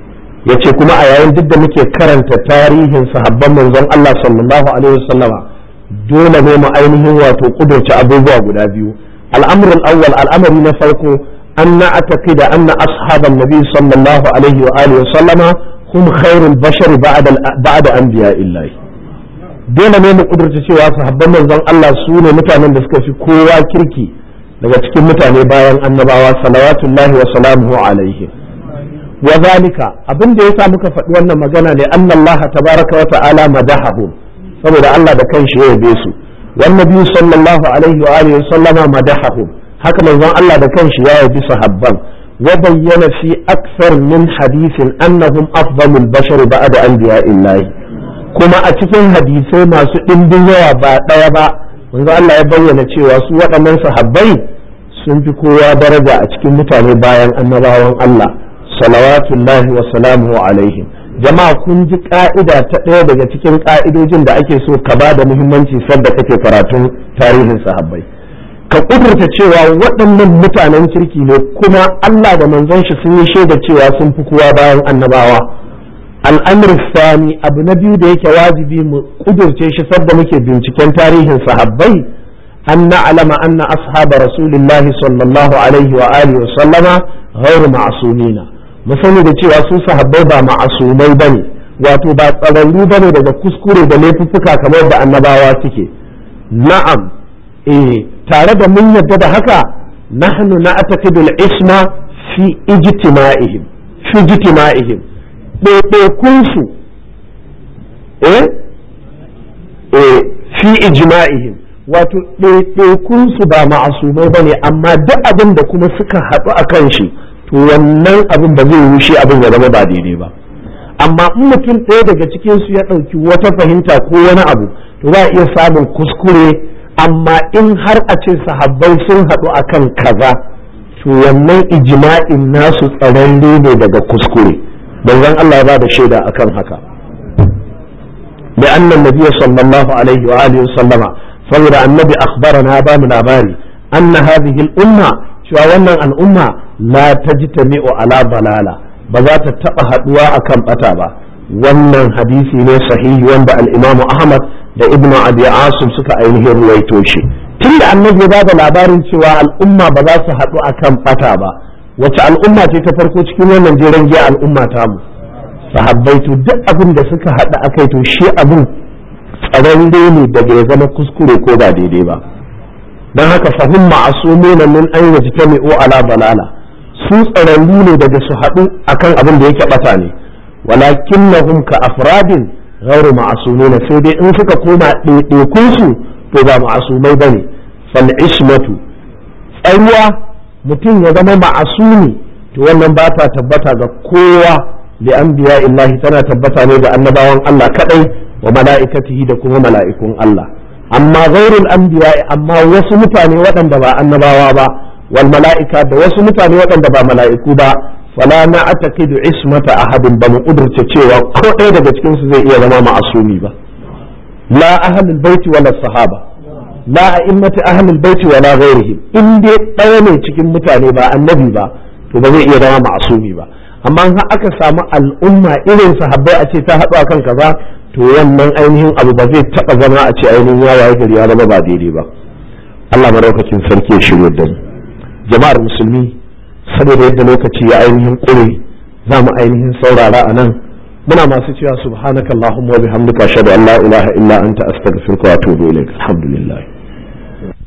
yace kuma a yayin duk da muke karanta tarihin sahabban manzon Allah sallallahu alaihi wasallama dole ne mu ainihin wato kudurci abubuwa guda biyu al'amru al-awwal al'amari na farko an na'taqida anna ashaban nabi sallallahu alaihi wa alihi wasallama hum khairul bashari ba'da ba'da anbiya'illahi dole ne mu kudurta cewa sahabban manzon Allah su ne mutanen da suka fi kowa kirki daga cikin mutane bayan annabawa salawatullahi wa salamuhu alaihi wa zalika abin da yasa muka faɗi wannan magana ne annallaha tabaraka wa ta'ala madahahum saboda Allah da kanshi ya yabe su wan nabi sallallahu alaihi wa alihi sallama madahahum haka manzon Allah da kanshi ya yabi sahabban wa bayyana fi akthar min hadithin annahum afdalul bashar ba'da anbiya'illahi kuma a cikin hadisai masu ɗimbin yawa ba ɗaya ba manzo Allah ya bayyana cewa su waɗannan sahabbai sun fi kowa daraja a cikin mutane bayan annabawan Allah salawatullahi wa salamuhu alaihim jama'a kun ji ka'ida ta ɗaya daga cikin ka'idojin da ake so ka ba da muhimmanci sadda kake karatun tarihin sahabbai ka kudurta cewa waɗannan mutanen kirki ne kuma Allah da manzon shi sun yi shaida cewa sun fi kowa bayan annabawa al'amur sani abu na biyu da yake wajibi mu kudurce shi sadda muke binciken tarihin sahabbai an na'alama anna ashaba rasulillah sallallahu alaihi wa alihi wa sallama ghairu ma'sumina mu sani da cewa su sahabbai ba ma'asumai bane wato ba tsararru bane daga kuskure da laifuffuka kamar da annabawa suke na'am eh tare da mun yadda da haka nahnu na'taqidul isma fi ijtima'ihim fi ijtima'ihim ɗaiɗaikunsu eh eh fi ijma'ihim wato ɗaiɗaikunsu ba ma'asumai ba ne amma duk abin da kuma suka haɗu a kan shi to wannan abin ba zai rushe abin ya zama ba daidai ba amma in mutum ɗaya daga cikinsu ya ɗauki wata fahimta ko wani abu to za a iya samun kuskure amma in har a ce sahabbai sun haɗu akan kaza to wannan ijma'in nasu tsararre ne daga kuskure manzon Allah ya ba da shaida akan haka da annan nabiy sallallahu alaihi wa alihi sallama saboda annabi akhbarana ba mu labari anna hadhihi al-umma cewa wannan al'umma la tajtami'u ala balala ba za ta taba haduwa akan bata ba wannan hadisi ne sahihi wanda al-imam Ahmad da Ibn Abi Asim suka ainihin ruwaito shi tunda annabi ya ba da labarin cewa al'umma ba za su haɗu akan bata ba wace al'umma ce ta farko cikin wannan jeren giya al'umma ta mu sahabbai to duk abin da suka haɗa akai to shi abin tsararre ne daga ya zama kuskure ko ba daidai ba don haka fahim ma'asumuna min an yajtami'u ala balala su tsararru ne daga su haɗu akan abin da yake bata ne walakinnahum ka afradin ghairu ma'asumina sai dai in suka koma ɗaiɗaikun su to ba ma'asumai bane fal ismatu tsayuwa mutum ya zama ma'asumi to wannan ba ta tabbata ga kowa li anbiya illahi tana tabbata ne ga annabawan Allah kadai wa mala'ikatihi da kuma mala'ikun Allah amma ghairul anbiya amma wasu mutane waɗanda ba annabawa ba wal mala'ika da wasu mutane waɗanda ba mala'iku ba fala na ataqidu ismata ahadin ba mu kudurce cewa ko ɗaya daga cikin su zai iya zama ma'asumi ba la ahlul baiti wala sahaba la a'immati ahlul baiti wala ghairihim in dai ɗaya ne cikin mutane ba annabi ba to ba zai iya zama ma'asumi ba amma in aka samu al'umma irin sahabbai a ce ta haɗu akan kaza to wannan ainihin abu ba zai taɓa zama a ce ainihin ya waye gari ya zama ba daidai ba Allah madaukakin sarki ya shirya da mu jama'ar musulmi saboda yadda lokaci ya ainihin ƙure za mu ainihin saurara a nan muna masu cewa subhanakallahumma wa bihamdika ashhadu an la ilaha illa anta astaghfiruka wa atubu ilaik alhamdulillah